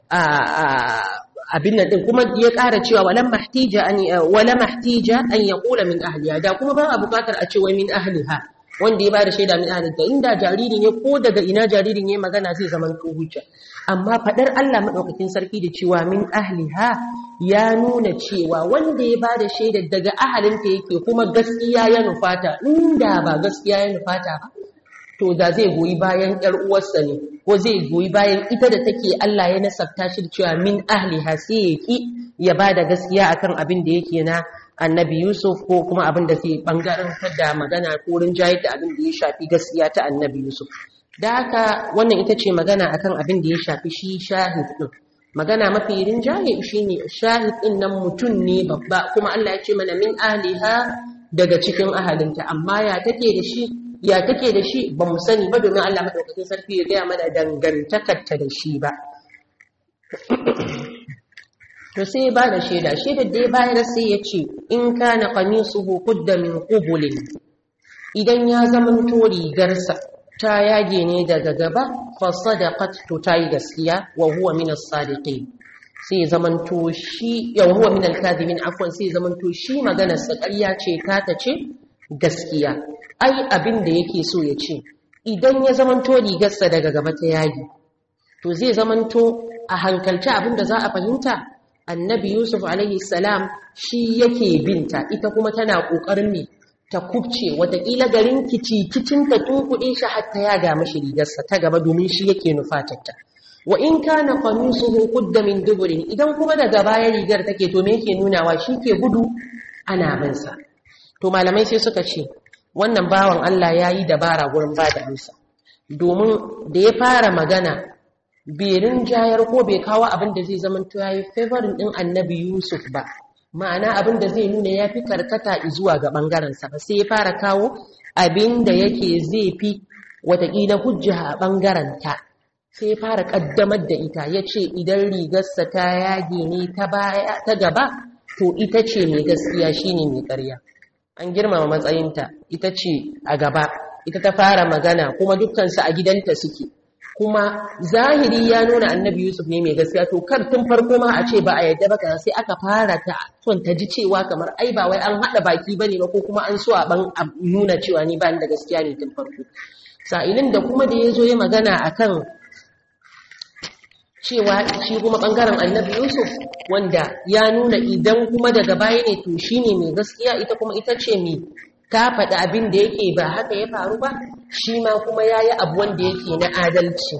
abin nan din kuma ya ƙara cewa walam mahtija an wala mahtija an yaqula min ahliha da kuma ba a buƙatar a ce wai min ahliha wanda ya bada shaida min ahliha inda jariri ne ko daga ina jaririn ya magana zai zama to hujja amma fadar Allah madaukakin sarki da cewa min ahliha ya nuna cewa wanda ya bada shaida daga ahalinta yake kuma gaskiya ya nufata inda ba gaskiya ya nufata ba to da zai goyi bayan ƴar uwarsa ne ko zai goyi bayan ita da take Allah ya nasabta shi cewa min ahliha sai ya ki ya bada gaskiya akan abin da yake na annabi Yusuf ko kuma abin da zai bangaren da magana ko rinjaye da abin da ya shafi gaskiya ta annabi Yusuf da haka wannan ita ce magana akan abin da ya shafi shi shahid din magana mafi rinjaye shine shahid din nan mutum ne babba kuma Allah ya ce mana min ahliha daga cikin ahalinta amma ya take da shi ya take da shi ba mu sani ba domin Allah madaukakin sarki ya gaya mana dangantakarta da shi ba to sai ba da shaida shaidar da ya bayar sai ya ce in kana qamisuhu qudda min qubulin idan ya zama to rigarsa ta yage ne daga gaba fa sadaqat to tayi gaskiya wa huwa min as-sadiqin sai zaman to shi ya huwa min al-kadhibin afwan sai zaman to shi maganar sa ƙarya ce ta ta ce gaskiya ai abin da yake so ya ce idan ya zamanto rigarsa daga gaba ta yagi to zai zamanto a hankalci abin da za a fahimta annabi yusuf alaihi salam shi yake binta ita kuma tana ƙoƙarin ne ta kubce watakila garin kicikicin ta tunkuɗe shi har ta yaga mashi rigarsa ta gaba domin shi yake nufatarta wa in kana qamisuhu qudda min duburin idan kuma daga baya rigar take to me yake nunawa shi ke gudu ana binsa to malamai sai suka ce wannan bawan Allah ya yi dabara gurin ba da amsa domin da ya fara magana berin jayar ko bai kawo abin da zai zama to yayi favorin din annabi Yusuf ba ma'ana abin da zai nuna ya fi karkata zuwa ga bangaren sa ba sai ya fara kawo abin da yake zai fi watakila hujja a bangaren ta sai ya fara kaddamar da ita ya ce idan rigarsa ta yage ne ta baya ta gaba to ita ce mai gaskiya shine mai ƙarya an girmama matsayinta ita ce a gaba ita ta fara magana kuma dukkansu a gidanta suke kuma zahiri ya nuna annabi yusuf ne mai gaskiya to kar tun farko ma a ce ba a yadda ba sai aka fara ta son ta ji cewa kamar ai ba wai an haɗa baki ba ne ba ko kuma an so a ban nuna cewa ni ba ni da gaskiya ne tun farko sa'ilin da kuma da ya zo ya magana akan cewa shi kuma ɓangaren annabi yusuf wanda ya nuna idan kuma daga baya ne to shi ne mai gaskiya ita kuma ita ce mai ta faɗi abin da yake ba haka ya faru ba shi ma kuma ya yi abu wanda yake na adalci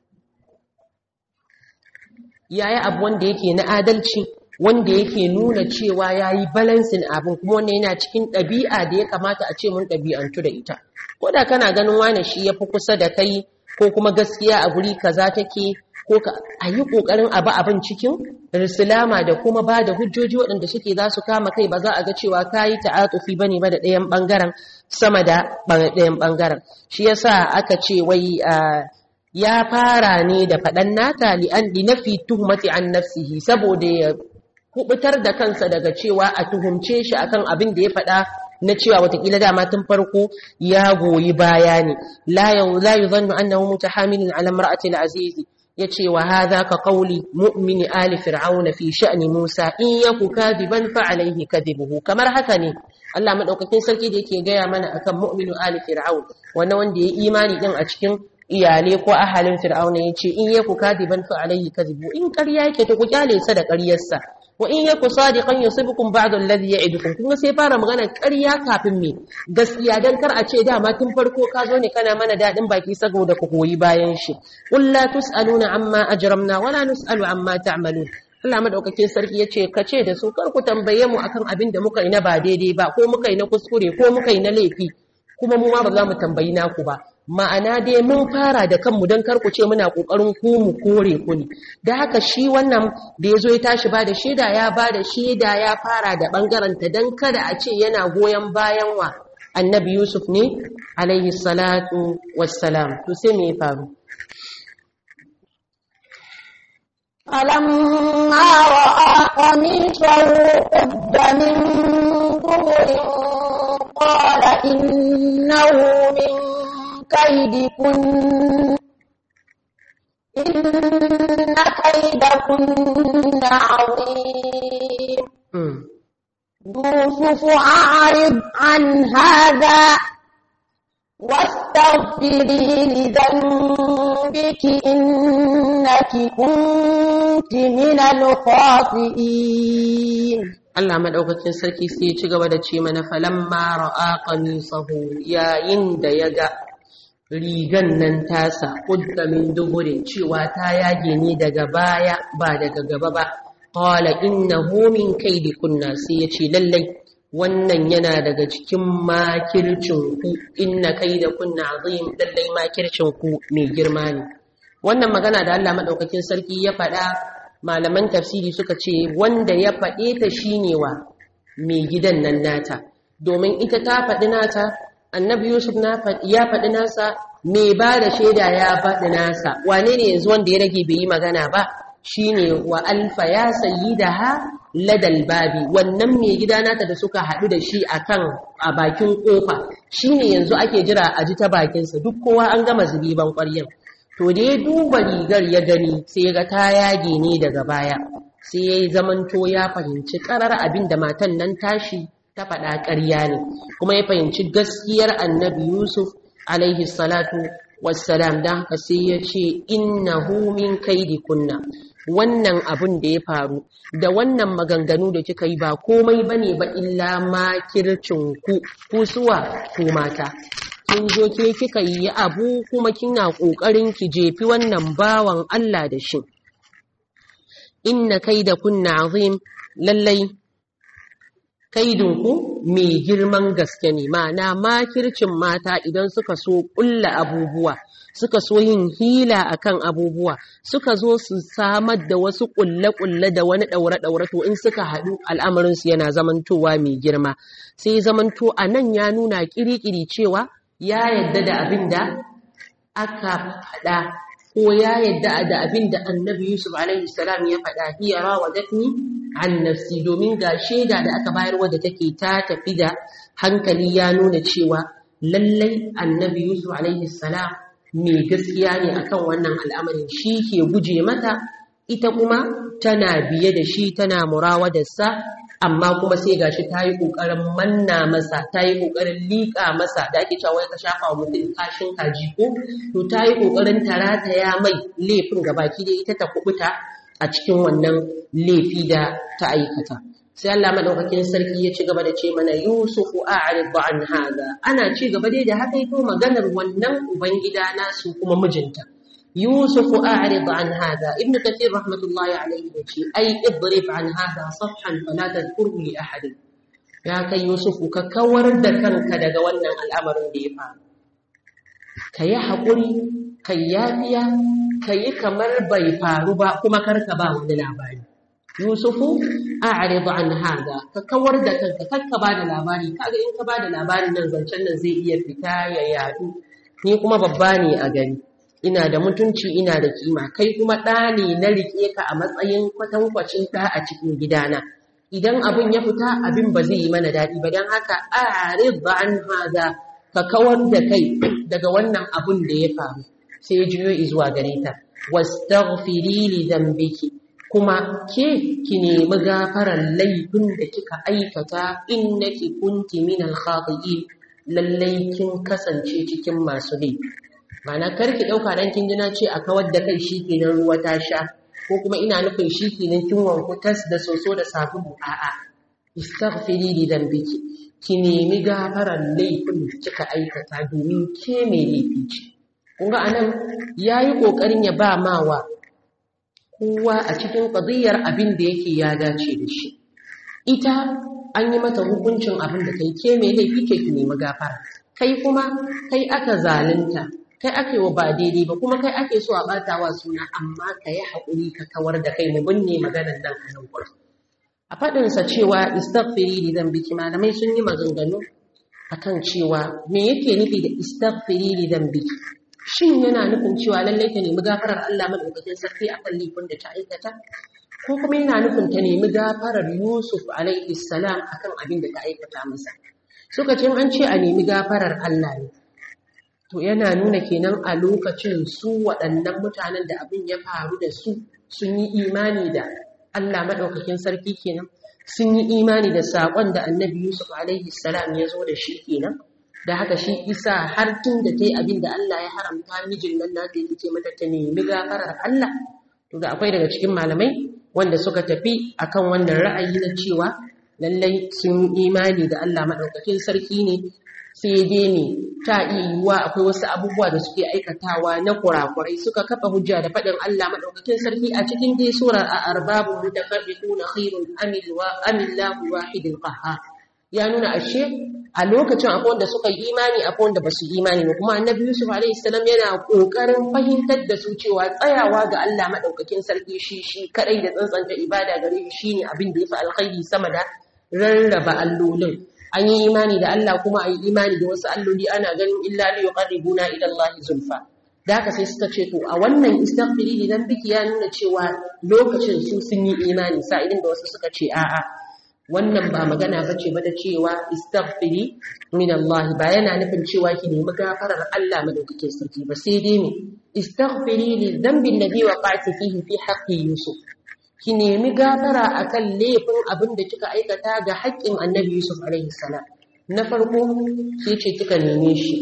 ya yi abu wanda yake na adalci wanda yake nuna cewa ya yi balansin abin kuma wanda yana cikin ɗabi'a da ya kamata a ce mun ɗabi'antu da ita ko da kana ganin wane shi ya fi kusa da kai ko kuma gaskiya a guri kaza take ko ka a yi ƙoƙarin abu abin cikin risilama da kuma ba da hujjoji waɗanda suke za su kama kai ba za a ga cewa ka yi ta'atufi ba ne ba da ɗayan ɓangaren sama da ɗayan ɓangaren shi yasa aka ce wai ya fara ne da faɗan nata li'an li nafi tuhmati an nafsihi saboda ya kubutar da kansa daga cewa a tuhumce shi akan abin da ya faɗa na cewa watakila dama tun farko ya goyi baya ne la yuzannu annahu mutahamilun ala imra'ati al-aziz yace wa hadha ka qawli mu'mini ali fir'auna fi sha'ni musa in yaku kadiban fa alayhi kadibuhu kamar haka ne Allah madaukakin sarki da yake gaya mana akan mu'minu ali fir'aun wannan wanda ya imani din a cikin iyale ko ahalin fir'auna yace in yaku kadiban fa alayhi kadibu in ƙarya yake to ku kyale sa da ƙaryarsa wa in yaku sadiqan yusibukum ba'd alladhi ya'idukum kuma sai fara magana ƙarya kafin me gaskiya dan kar a ce dama tun farko ka zo ne kana mana dadin baki saboda ku koyi bayan shi qul la tusaluna amma ajramna wala nusalu amma ta'malun Allah madaukakin sarki yace ka ce da su kar ku tambaye mu akan abin da muka yi na ba daidai ba ko muka yi na kuskure ko muka yi na laifi kuma mu ma ba za mu tambayi naku ba ma'ana dai mun fara da kanmu don karku ce muna ƙoƙarin ku mu kore ku ne da haka shi wannan da ya zo ya tashi ba da shaida ya ba da shaida ya fara da ɓangaranta don kada a ce yana goyon bayan wa annabi yusuf ne alaihi salatu wassalam to sai me ya faru فلما رأى قميصه قد من دبر قال إنه من كيدكن إن كيدكن عظيم Mm. يوسف أعرض عن هذا واستغفري لذنبك إنك كنت من الخاطئين Allah madaukakin sarki sai ya ci gaba da ce mana falamma ra'a qamisahu yayin da ya ga rigan nan tasa kudda min duburin cewa ta yage ne daga baya ba daga gaba ba qala innahu min kaidikunna sai ya ce lallai wannan yana daga cikin makircin ku inna kaidakunna azim lallai makircin ku mai girma ne wannan magana da Allah madaukakin sarki ya faɗa malaman tafsiri suka ce wanda ya faɗe ta shine wa mai gidan nan nata domin ita ta faɗi nata annabi yusuf na faɗi- ya faɗi nasa mai ba da shaida ya faɗi nasa wane ne yanzu wanda ya rage bai yi magana ba shine wa alfa ya sayi da ha ladal babi wannan mai gida nata da suka haɗu da shi akan a bakin ƙofa shine yanzu ake jira a ji ta bakinsa duk kowa an gama zubiban ƙwaryan to da ya duba rigar ya gani sai ya ga ta yage ne daga baya sai ya yi zamanto ya fahimci karar abin da matan nan tashi ta faɗa ƙarya ne kuma ya fahimci gaskiyar annabi yusuf alaihi salatu wassalam don haka sai ya ce innahu min kaidi kunna wannan abin da ya faru da wannan maganganu da kika yi ba komai bane ba illa makircin ku kusuwa ku mata kin zo ke kika yi abu kuma kina ƙoƙarin ki jefi wannan bawan Allah da shi inna kaida kunna azim lallai kaidinku mai girman gaske ne ma'ana makircin mata idan suka so ƙulla abubuwa suka so yin hila akan abubuwa suka zo su samar da wasu ƙulle-ƙulle da wani ɗaure-ɗaure to in suka haɗu al'amarinsu yana zamantowa mai girma sai zamanto a nan ya nuna ƙiri-ƙiri cewa ya yadda da abin da aka faɗa ko ya yadda da abin da annabi Yusuf alaihi salam ya faɗa hiya rawadatni an nafsi domin ga shaida da aka bayar wadda take ta tafi da hankali ya nuna cewa lallai annabi Yusuf alaihi salam mai gaskiya ne akan wannan al'amarin shi ke guje mata ita kuma tana biye da shi tana murawadarsa amma kuma sai gashi ta yi ƙoƙarin manna masa ta yi ƙoƙarin liƙa masa da ake cewa ka shafa wa mutum kashin kaji ko to ta yi ƙoƙarin ta rataya mai laifin gabaki da ita ta kubuta a cikin wannan laifi da ta aikata sai Allah madaukakin sarki ya ci gaba da ce mana Yusufu a'rid an hada ana ci gaba dai da haka ito maganar wannan ubangida nasu kuma mijinta يوسف أعرض عن هذا ابن كثير رحمة الله عليه يقول أي اضرب عن هذا صفحا فلا تذكره لأحد يا كي يوسف ككور دكان كدغ wannan al'amarin da ya faru kayi hakuri kai yafiya kayi kamar bai faru ba kuma karka ba wani labari yusufu a'rid an hada ka kawar da kanka karka ba da labari kaga in ka ba da labarin nan zancen nan zai iya fita ya yadu ni kuma babba ne a gari ina da mutunci ina da kima kai kuma ɗa ne na riƙe ka a matsayin kwatankwacin ɗa a cikin gidana idan abin ya fita abin ba zai yi mana daɗi ba don haka arid an haza ka kawar da kai daga wannan abin da ya faru sai ya juyo zuwa gare ta wastaghfiri li dhanbiki kuma ke ki nemi gafarar laifin da kika aikata innaki kunti min al-khati'in lallai kin kasance cikin masu laifi Mana karki ɗauka dan kin jina ce a kawar da kai shi kenan ruwa ta sha ko kuma ina nufin shi kenan kin wanku tas da soso da sabulu a'a istaghfiri li dhanbiki ki nemi gafarar laifin da kika aikata domin ke mai laifi ce kun ga anan yayi kokarin ya ba mawa kowa a cikin qadiyar abin da yake ya dace da shi ita an yi mata hukuncin abin da kai ke mai laifi ke ki nemi gafara kai kuma kai aka zalunta kai ake wa ba daidai ba kuma kai ake so a bata wa suna amma ka yi haƙuri ka kawar da kai mu binne maganar nan a nan gurin a faɗinsa cewa istaghfiri li dhanbiki malamai sun yi maganganu akan cewa me yake nufi da istaghfiri li dhanbiki shin yana nufin cewa lallai ta nemi gafarar Allah madaukakin sarki akan laifin da ta aikata ko kuma yana nufin ta nemi gafarar Yusuf alaihi salam akan abin da ta aikata masa suka ce an ce a nemi gafarar Allah ne to yana nuna kenan a lokacin su waɗannan mutanen da abin ya faru da su sun yi imani da Allah maɗaukakin sarki kenan sun yi imani da saƙon da annabi Yusuf alaihi salam ya zo da shi kenan da haka shi isa har tun da ta yi abin da Allah ya haramta mijin nan na ta ce mata ta nemi gafarar Allah to da akwai daga cikin malamai wanda suka tafi akan wannan ra'ayi na cewa lallai sun imani da Allah maɗaukakin sarki ne sai dai ne ta iya yiwuwa akwai wasu abubuwa da suke aikatawa na kurakurai suka kafa hujja da faɗin Allah maɗaukakin sarki a cikin dai surar a arbabu mutafarriquna khairun amil wa amillahu wahidul qahhar ya nuna ashe a lokacin akwai wanda suka yi imani akwai wanda basu yi imani ba kuma annabi Yusuf alaihi salam yana kokarin fahimtar da su cewa tsayawa ga Allah maɗaukakin sarki shi shi kadai da tsantsanta ibada gare shi shine abin da yafi alkhairi sama da rarraba allolin an yi imani da Allah kuma a yi imani da wasu alloli ana ganin illa li yuqarribuna ila Allah zulfa da haka sai suka ce to a wannan istighfari idan biki ya nuna cewa lokacin su sun yi imani sa'idin da wasu suka ce a'a wannan ba magana bace ba da cewa istighfari min Allah ba yana nufin cewa ki nemi gafarar Allah madaukakin sarki ba sai dai ne istighfari li dhanbi alladhi waqa'ti fihi fi haqqi Yusuf ki nemi gafara akan laifin abin da kika aikata ga haƙƙin annabi Yusuf alaihi salam na farko ke ce kika neme shi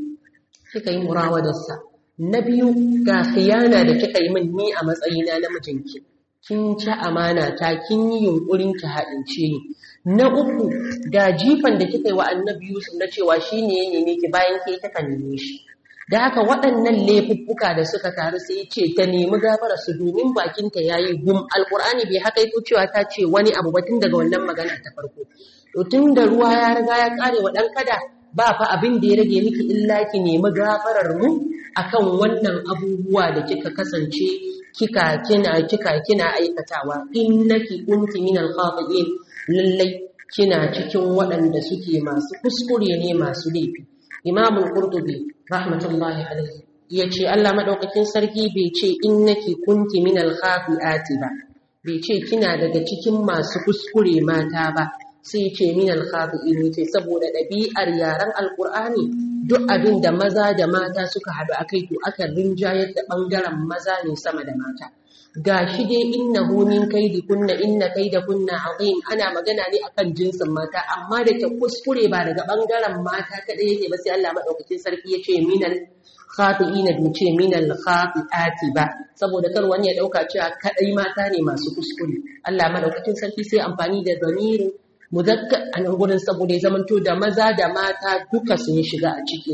kika yi murawadarsa na biyu ga khiyana da kika yi min ni a matsayina na mijinki kin ci amana ta kin yi yunkurin ki haɗince ni na uku ga jifan da kika yi wa annabi Yusuf na cewa shine ya neme ki bayan ke kika neme shi da haka waɗannan laifuffuka da suka taru sai ce ta nemi gafara su domin bakinta ya yi gum alƙur'ani bai haka yi cewa ta ce wani abu ba tun daga wannan magana ta farko to tun da ruwa ya riga ya ƙare wa ɗan kada ba fa abin da ya rage miki illa ki nemi gafarar mu akan wannan abubuwa da kika kasance kika kina kika kina aikatawa innaki kunti minal khati'in lallai kina cikin waɗanda suke masu kuskure ne masu laifi imamul qurtubi rahmatullahi alaihi yace Allah madaukakin sarki bai ce innaki kunti minal khafiati ba bai ce kina daga cikin masu kuskure mata ba sai ce minal khafiin ce saboda ɗabi'ar yaren alqur'ani duk abin da maza da mata suka haɗu akai to aka rinjayar da bangaren maza ne sama da mata gashi dai innahu min kaidi kunna inna kaida kunna azim ana magana ne akan jinsin mata amma da ta kuskure ba daga bangaren mata kadai yake ba sai Allah madaukakin sarki yace minal khati'ina bi ce minal khati'ati ba saboda kar wani ya dauka cewa kadai mata ne masu kuskure Allah madaukakin sarki sai amfani da zamirin muzakkar a nan gurin saboda ya zamanto da maza da mata duka sun shiga a ciki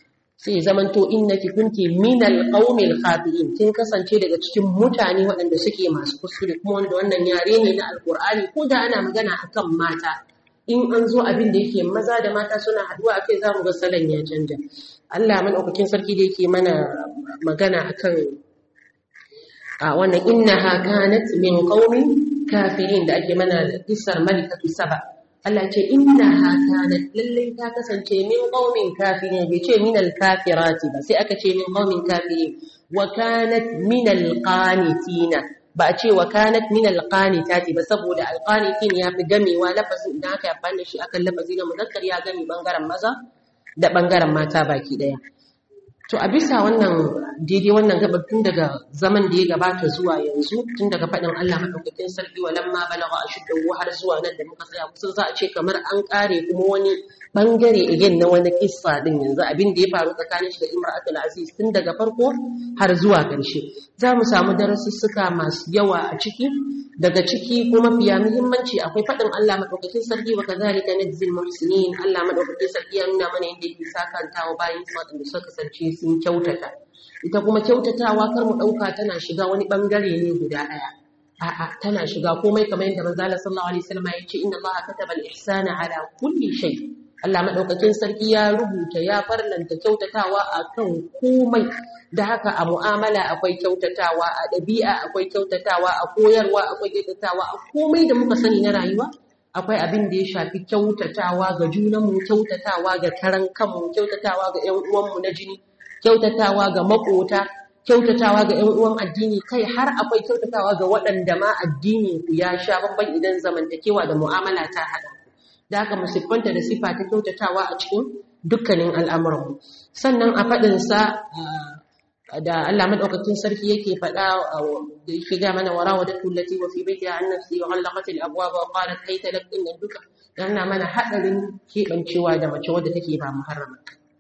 sai zamanto innaki kunti minal qaumil khafiin kin kasance daga cikin mutane waɗanda suke masu kuskure kuma wanda wannan yare ne na alqur'ani ko da ana magana akan mata in an zo abin da yake maza da mata suna haduwa akai za mu ga salon ya canja Allah madaukakin sarki da yake mana magana akan a wannan innaha kanat min qaumin kafirin da ake mana kissar malikatu saba Allah ce inna ha kanat lallai ta kasance min qaumin kafirin bai ce min al-kafirati ba sai aka ce min qaumin kafirin wa kanat min al-qanitina ba a ce wa kanat min al-qanitati ba saboda al-qanitin ya fi gamewa lafazin idan aka yabba da shi akan lafazi na muzakkar ya gami bangaren maza da bangaren mata baki daya to a bisa wannan daidai wannan gabar tun daga zaman da ya gabata zuwa yanzu tun daga faɗin Allah maɗaukakin sarki wa lamma balagha ashuddahu har zuwa nan da muka tsaya kusan za a ce kamar an ƙare kuma wani bangare again na wani kissa din yanzu abin da ya faru tsakanin shi da Imratul Aziz tun daga farko har zuwa ƙarshe za mu samu darasussuka masu yawa a ciki daga ciki kuma fiya muhimmanci akwai faɗin Allah maɗaukakin sarki wa kazalika najzil muhsinin Allah maɗaukakin sarki ya nuna mana yadda yake sakantawa bayan waɗanda suka kasance sun kyautata ita kuma kyautatawa kar mu ɗauka tana shiga wani ɓangare ne guda ɗaya a'a tana shiga komai kamar yadda manzo Allah sallallahu alaihi wasallam ya ce inna Allah kataba al-ihsana ala kulli shay Allah madaukakin sarki ya rubuta ya farlanta kyautatawa akan komai da haka a mu'amala akwai kyautatawa a ɗabi'a akwai kyautatawa a koyarwa akwai kyautatawa a komai da muka sani na rayuwa akwai abin da ya shafi kyautatawa ga junanmu kyautatawa ga karan kanmu kyautatawa ga ƴan uwanmu na jini kyautatawa ga makota kyautatawa ga 'yan uwan addini kai har akwai kyautatawa ga waɗanda ma addini ku ya sha babban idan zamantakewa da mu'amala ta haɗa da haka musiffanta da sifa ta kyautatawa a cikin dukkanin al'amuranmu sannan a faɗinsa da Allah madaukakin sarki yake faɗa da yake ga mana warawa da tullati wa fi baiti an nafsi wa ghallaqat al abwaba wa qalat hayta lak inna duka yana mana hadarin kebancewa da mace wadda take ba muharrama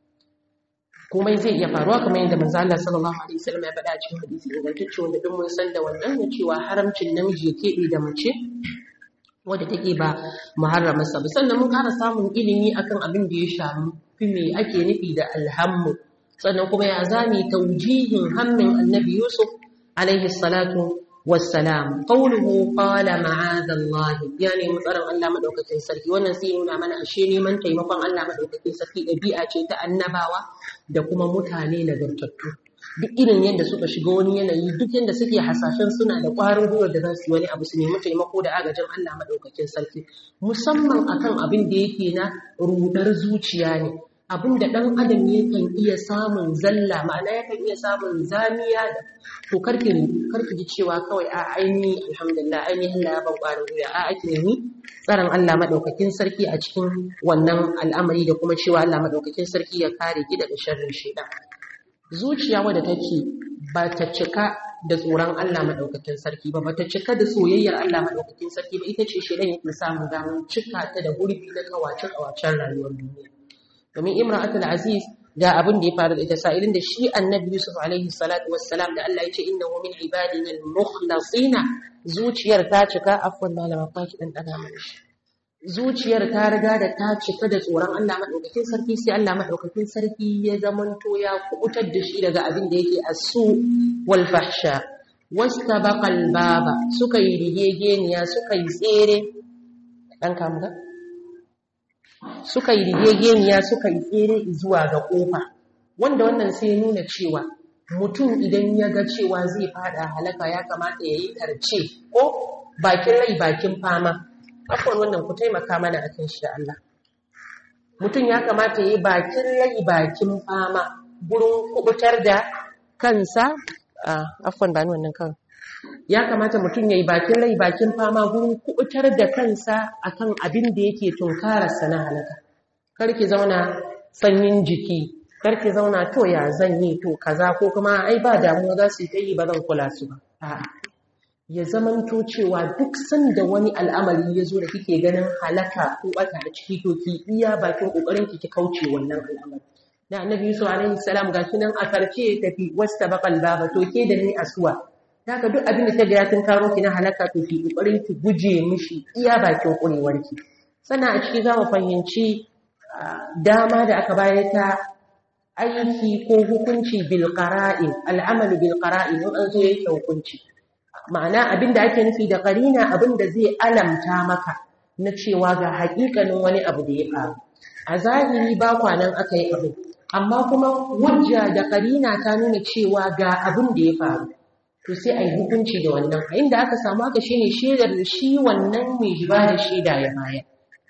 komai zai iya faruwa kamar yadda manzo Allah sallallahu alaihi wasallam ya faɗa cikin hadisi ingantacce wanda duk mun san da wannan ne cewa haramcin namiji ya kebe da mace wadda take ba muharramarsa ba sannan mun ƙara samun ilimi akan abin da ya shafi me ake nufi da alhammu sannan kuma ya zami taujihin hammin annabi yusuf alaihi salatu wassalam qawluhu qala ma'adha Allah ya nemi tsaron Allah madaukakin sarki wannan sai nuna mana ashe neman taimakon Allah madaukakin sarki dabi'a ce ta annabawa da kuma mutane nagartattu duk irin yadda suka shiga wani yanayi duk yadda suke hasashen suna da ƙwarin gwiwar da za su yi wani abu su nemi taimako da agajin Allah madaukakin sarki musamman akan abin da yake na rudar zuciya ne abin da ɗan adam yakan iya samun zalla ma'ana yakan iya samun zamiya da to karki karki ji cewa kawai a aini alhamdulillah aini Allah ya ban ƙwarin wuya a ake nemi tsaron Allah madaukakin sarki a cikin wannan al'amari da kuma cewa Allah madaukakin sarki ya kare ki daga sharrin shaitan zuciya wadda take ba ta cika da tsoron Allah madaukakin sarki ba ba ta cika da soyayyar Allah madaukakin sarki ba ita ce shaitan yake samun damar cika ta da gurbi na kawace kawacen rayuwar duniya domin imra'atul aziz ga abin da ya faru da ita sa'ilin da shi annabi yusuf alaihi salatu wassalam da Allah ya ce innahu min ibadina al-mukhlasina zuciyar ta cika afwan malama ta ki dan dana mana shi zuciyar ta riga da ta cika da tsoron Allah madaukakin sarki sai Allah madaukakin sarki ya zamanto ya kubutar da shi daga abin da yake asu wal fahsha wastabaqa al-baba suka yi rigegeniya suka yi tsere dan kamuka suka yi rigegeniya suka yi tsere zuwa ga ƙofa wanda wannan sai nuna cewa mutum idan ya ga cewa zai fada halaka ya kamata ya yi karce ko bakin rai bakin fama akwai wannan ku taimaka mana a kan shi da Allah mutum ya kamata ya yi bakin rai bakin fama gurin kubutar da kansa a afwan ba ni wannan kan ya kamata mutum ya yi bakin rai bakin fama gurin kubutar da kansa akan abin da yake tunkararsa na halaka karki zauna sanyin jiki karki zauna to ya zan yi to kaza ko kuma ai ba damuwa za su yi ta yi ba zan kula su ba a'a ya zamanto cewa duk sanda wani al'amari ya zo da kike ganin halaka ko bata da ciki to ki iya bakin kokarin ki ki kauce wannan al'amari da annabi yusuf alaihi salam gashi nan a karce tafi wasta baqal baba to ke da ni asuwa Daga duk abin da ta ga ya tun karo ki na halaka to ki kokarin ki guje mishi iya bakin kurewar ki. Sannan a ciki za mu fahimci dama da aka bayar ta aiki ko hukunci bil qara'in al'amalu bil qara'in in an zo yake hukunci. Ma'ana abin da ake nufi da qarina abin da zai alamta maka na cewa ga haƙiƙanin wani abu da ya faru. A zahiri ba kwanan aka yi abu, amma kuma hujja da qarina ta nuna cewa ga abin da ya faru. to sai a yi hukunci da wannan a inda aka samu haka shine shaidar da shi wannan mai ba da shaida ya bayar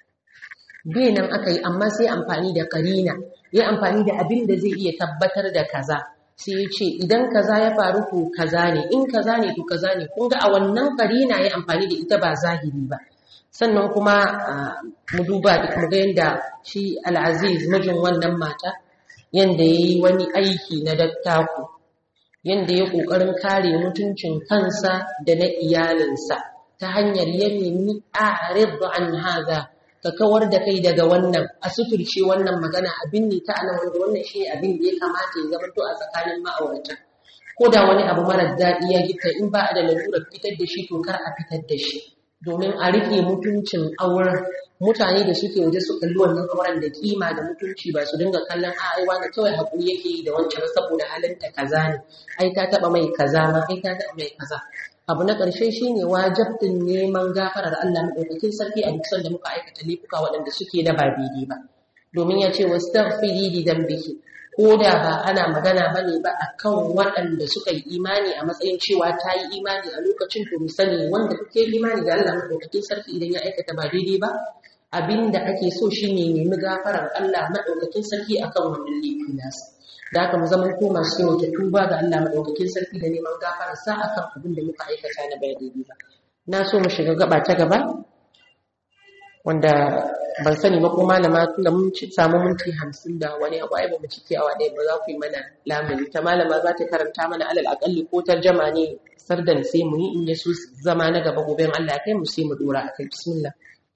bai nan aka yi amma sai amfani da karina ya amfani da abin da zai iya tabbatar da kaza sai ya ce idan kaza ya faru to kaza ne in kaza ne to kaza ne kun ga a wannan karina ya amfani da ita ba zahiri ba sannan kuma mu duba mu ga yadda shi al'aziz mijin wannan mata yanda ya yi wani aiki na dattako yanda ya ƙoƙarin kare mutuncin kansa da na iyalinsa ta hanyar ya nemi a'rid an haza ka kawar da kai daga wannan a suturce wannan magana abin ne ta anan wanda wannan shi abin da ya kamata ya zama to a tsakanin ma'aurata ko da wani abu mara daɗi ya gita in ba a da lalurar fitar da shi to kar a fitar da shi domin a rike mutuncin auren mutane da suke waje su kalli wannan auren da kima da mutunci ba su dinga kallon a aiwa da kawai hakuri yake yi da wancan saboda halinta kaza ne ai ta taba mai kaza ma ai ta taba mai kaza abu na ƙarshe shine wajibtin neman gafarar Allah madaukakin sarki a duk sanda muka aikata laifuka waɗanda suke da ba daidai ba domin ya ce wastaghfiri li dhanbiki ko da ba ana magana bane ba akan waɗanda suka yi imani a matsayin cewa ta yi imani a lokacin to sani wanda kuke imani da Allah madaukakin sarki idan ya aikata ba daidai ba abinda ake so shine nemi gafarar Allah madaukakin sarki akan wannan laifi nasa da haka mu zaman ko masu yawan tuba ga Allah madaukakin sarki da neman gafarar sa akan abin da muka aikata na ba daidai ba na so mu shiga gaba ta gaba wanda ban sani ba ko malama tunda mun ci samu minti hamsin da wani abu ai ba mu cike awa ɗaya ba za ku yi mana lamuni ta malama za ta karanta mana alal akalli ko tarjama ne sardan sai mu yi in ya so zama na gaba gobe in Allah ya kai mu sai mu dora akai bismillah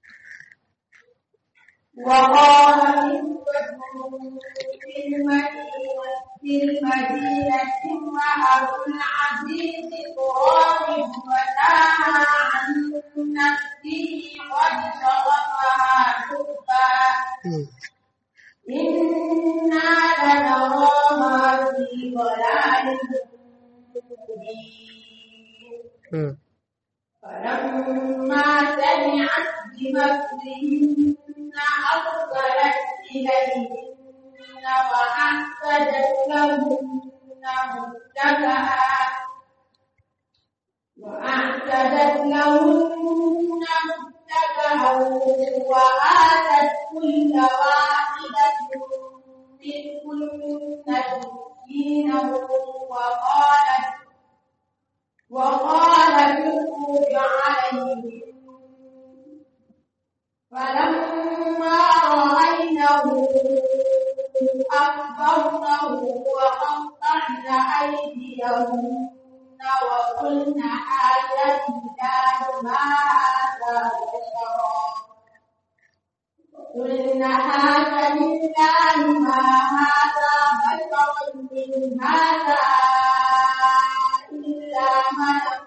وقال نسوة في المدينة في المدينة امرأة العزيز تراود فتاها عن نفسه قد شغفها حبا إنا لنراها في ضلال مبين فلما سمعت بمكرهن أرسلت إليهن وأعتدت لهن متكئا وأعتدت لهن متكئا وآتت كل واحدة منهن سكينا وقالت وقالت اخرج عليهم فلما رأينه أكبرنه وقطعن أيديهن وقلن حاجة لله ما هذا بشرا وقلن حاجة لله ما هذا بشرا من هذا إلا ملك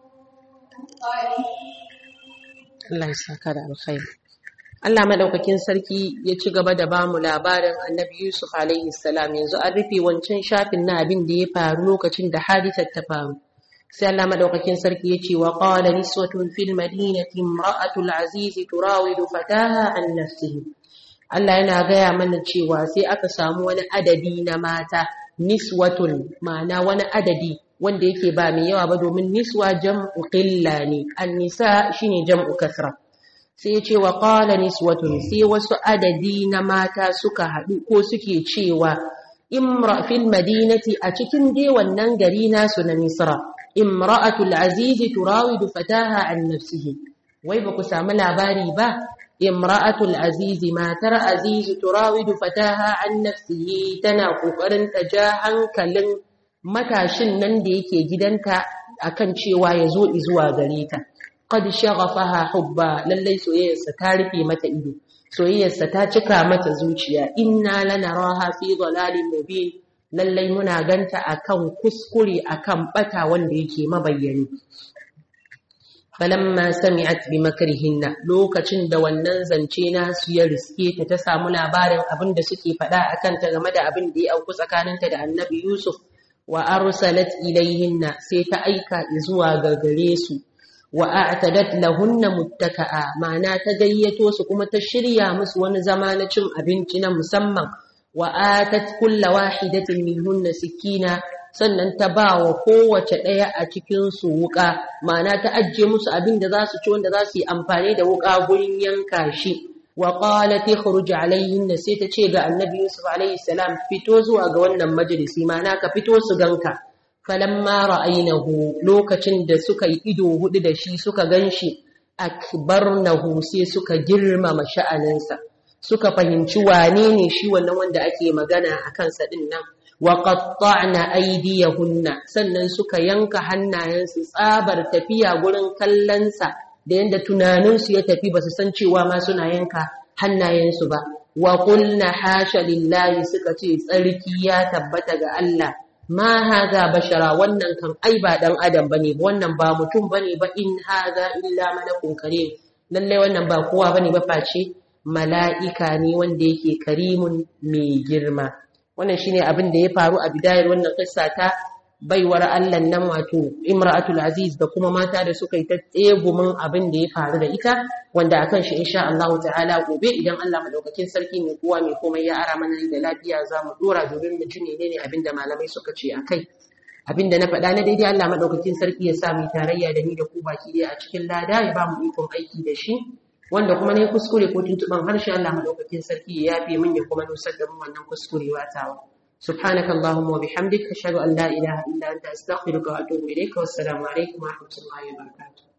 قريب Allah ya saka da alkhairi Allah madaukakin sarki ya ci gaba da bamu labarin Annabi Yusuf alaihi salam yanzu an rufe wancan shafin na abin da ya faru lokacin da hadisar ta faru sai Allah madaukakin sarki ya ce wa qala niswatun fil madinati imra'atul aziz turawidu fataha an nafsihi Allah yana gaya mana cewa sai aka samu wani adadi na mata niswatun ma'ana wani adadi wanda yake ba mai yawa ba domin niswa jam'u qilla ne an-nisa shine jam'u kasra sai ya ce wa qala niswatun sai wasu adadi na mata suka haɗu ko suke cewa imra fil madinati a cikin dai wannan gari nasu na misra imra'atul azizi turawidu fataha an nafsihi wai ba ku samu labari ba imra'atul azizi matar azizi turawidu fataha an nafsihi tana kokarin ta ja hankalin matashin nan da yake gidanta akan cewa ya zo zuwa gare ta qad shaghafaha hubba lallai soyayyarsa ta rufe mata ido soyayyarsa ta cika mata zuciya inna lanaraha fi dhalalin mubin lallai muna ganta akan kuskure akan bata wanda yake mabayyani falamma sami'at bi makrihinna lokacin da wannan zance nasu ya riske ta ta samu labarin abin da suke faɗa akan ta game da abin da ya auku tsakaninta da annabi Yusuf wa arsalat ilayhinna sai ta aika zuwa ga gare su wa a'tadat lahunna muttaka'a ma'ana ta gayyato su kuma ta shirya musu wani zama na cin abinci na musamman wa atat kulla wahidatin minhunna sikina sannan ta ba wa kowace ɗaya a cikin su wuka ma'ana ta ajiye musu abin da za su ci wanda za su yi amfani da wuka gurin yanka shi wa qalat ikhruj alayhinna sai ta ce ga annabi yusuf alayhi salam fito zuwa ga wannan majalisi ma'ana ka fito su ganka falamma ra'aynahu lokacin da suka yi ido hudu da shi suka ganshi akbarnahu sai suka girmama sha'aninsa suka fahimci wane ne shi wannan wanda ake magana a kansa din nan wa qatta'na aydiyahunna sannan suka yanka hannayensu tsabar tafiya gurin kallonsa da yanda tunaninsu ya tafi basu san cewa ma suna yanka hannayensu ba wa qulna hasha lillahi suka ce tsarki ya tabbata ga Allah ma haza bashara wannan kan ai ba dan adam bane wannan ba mutum bane ba in haza illa malakun karim lalle wannan ba kowa bane ba face mala'ika ne wanda yake karimun mai girma wannan shine abin da ya faru a bidayar wannan kissa ta baiwar Allah nan wato Imra'atul Aziz da kuma mata da suka yi ta tsegumin abin da ya faru da ita wanda akan shi insha Allah ta'ala gobe idan Allah madaukakin sarki mai kowa mai komai ya ara mana da lafiya za mu dora domin mu ji ne abin da malamai suka ce akai abin da na faɗa na daidai Allah madaukakin sarki ya sa mu tarayya da ni da ku baki dai a cikin lada ya ba mu ikon aiki da shi wanda kuma ne kuskure ko tuntuban harshe Allah madaukakin sarki ya yafe min ya kuma nusar da mu wannan kuskurewa tawa سبحانك اللهم وبحمدك أشهد أن لا إله إلا أنت أستغفرك وأتوب إليك والسلام عليكم ورحمة الله وبركاته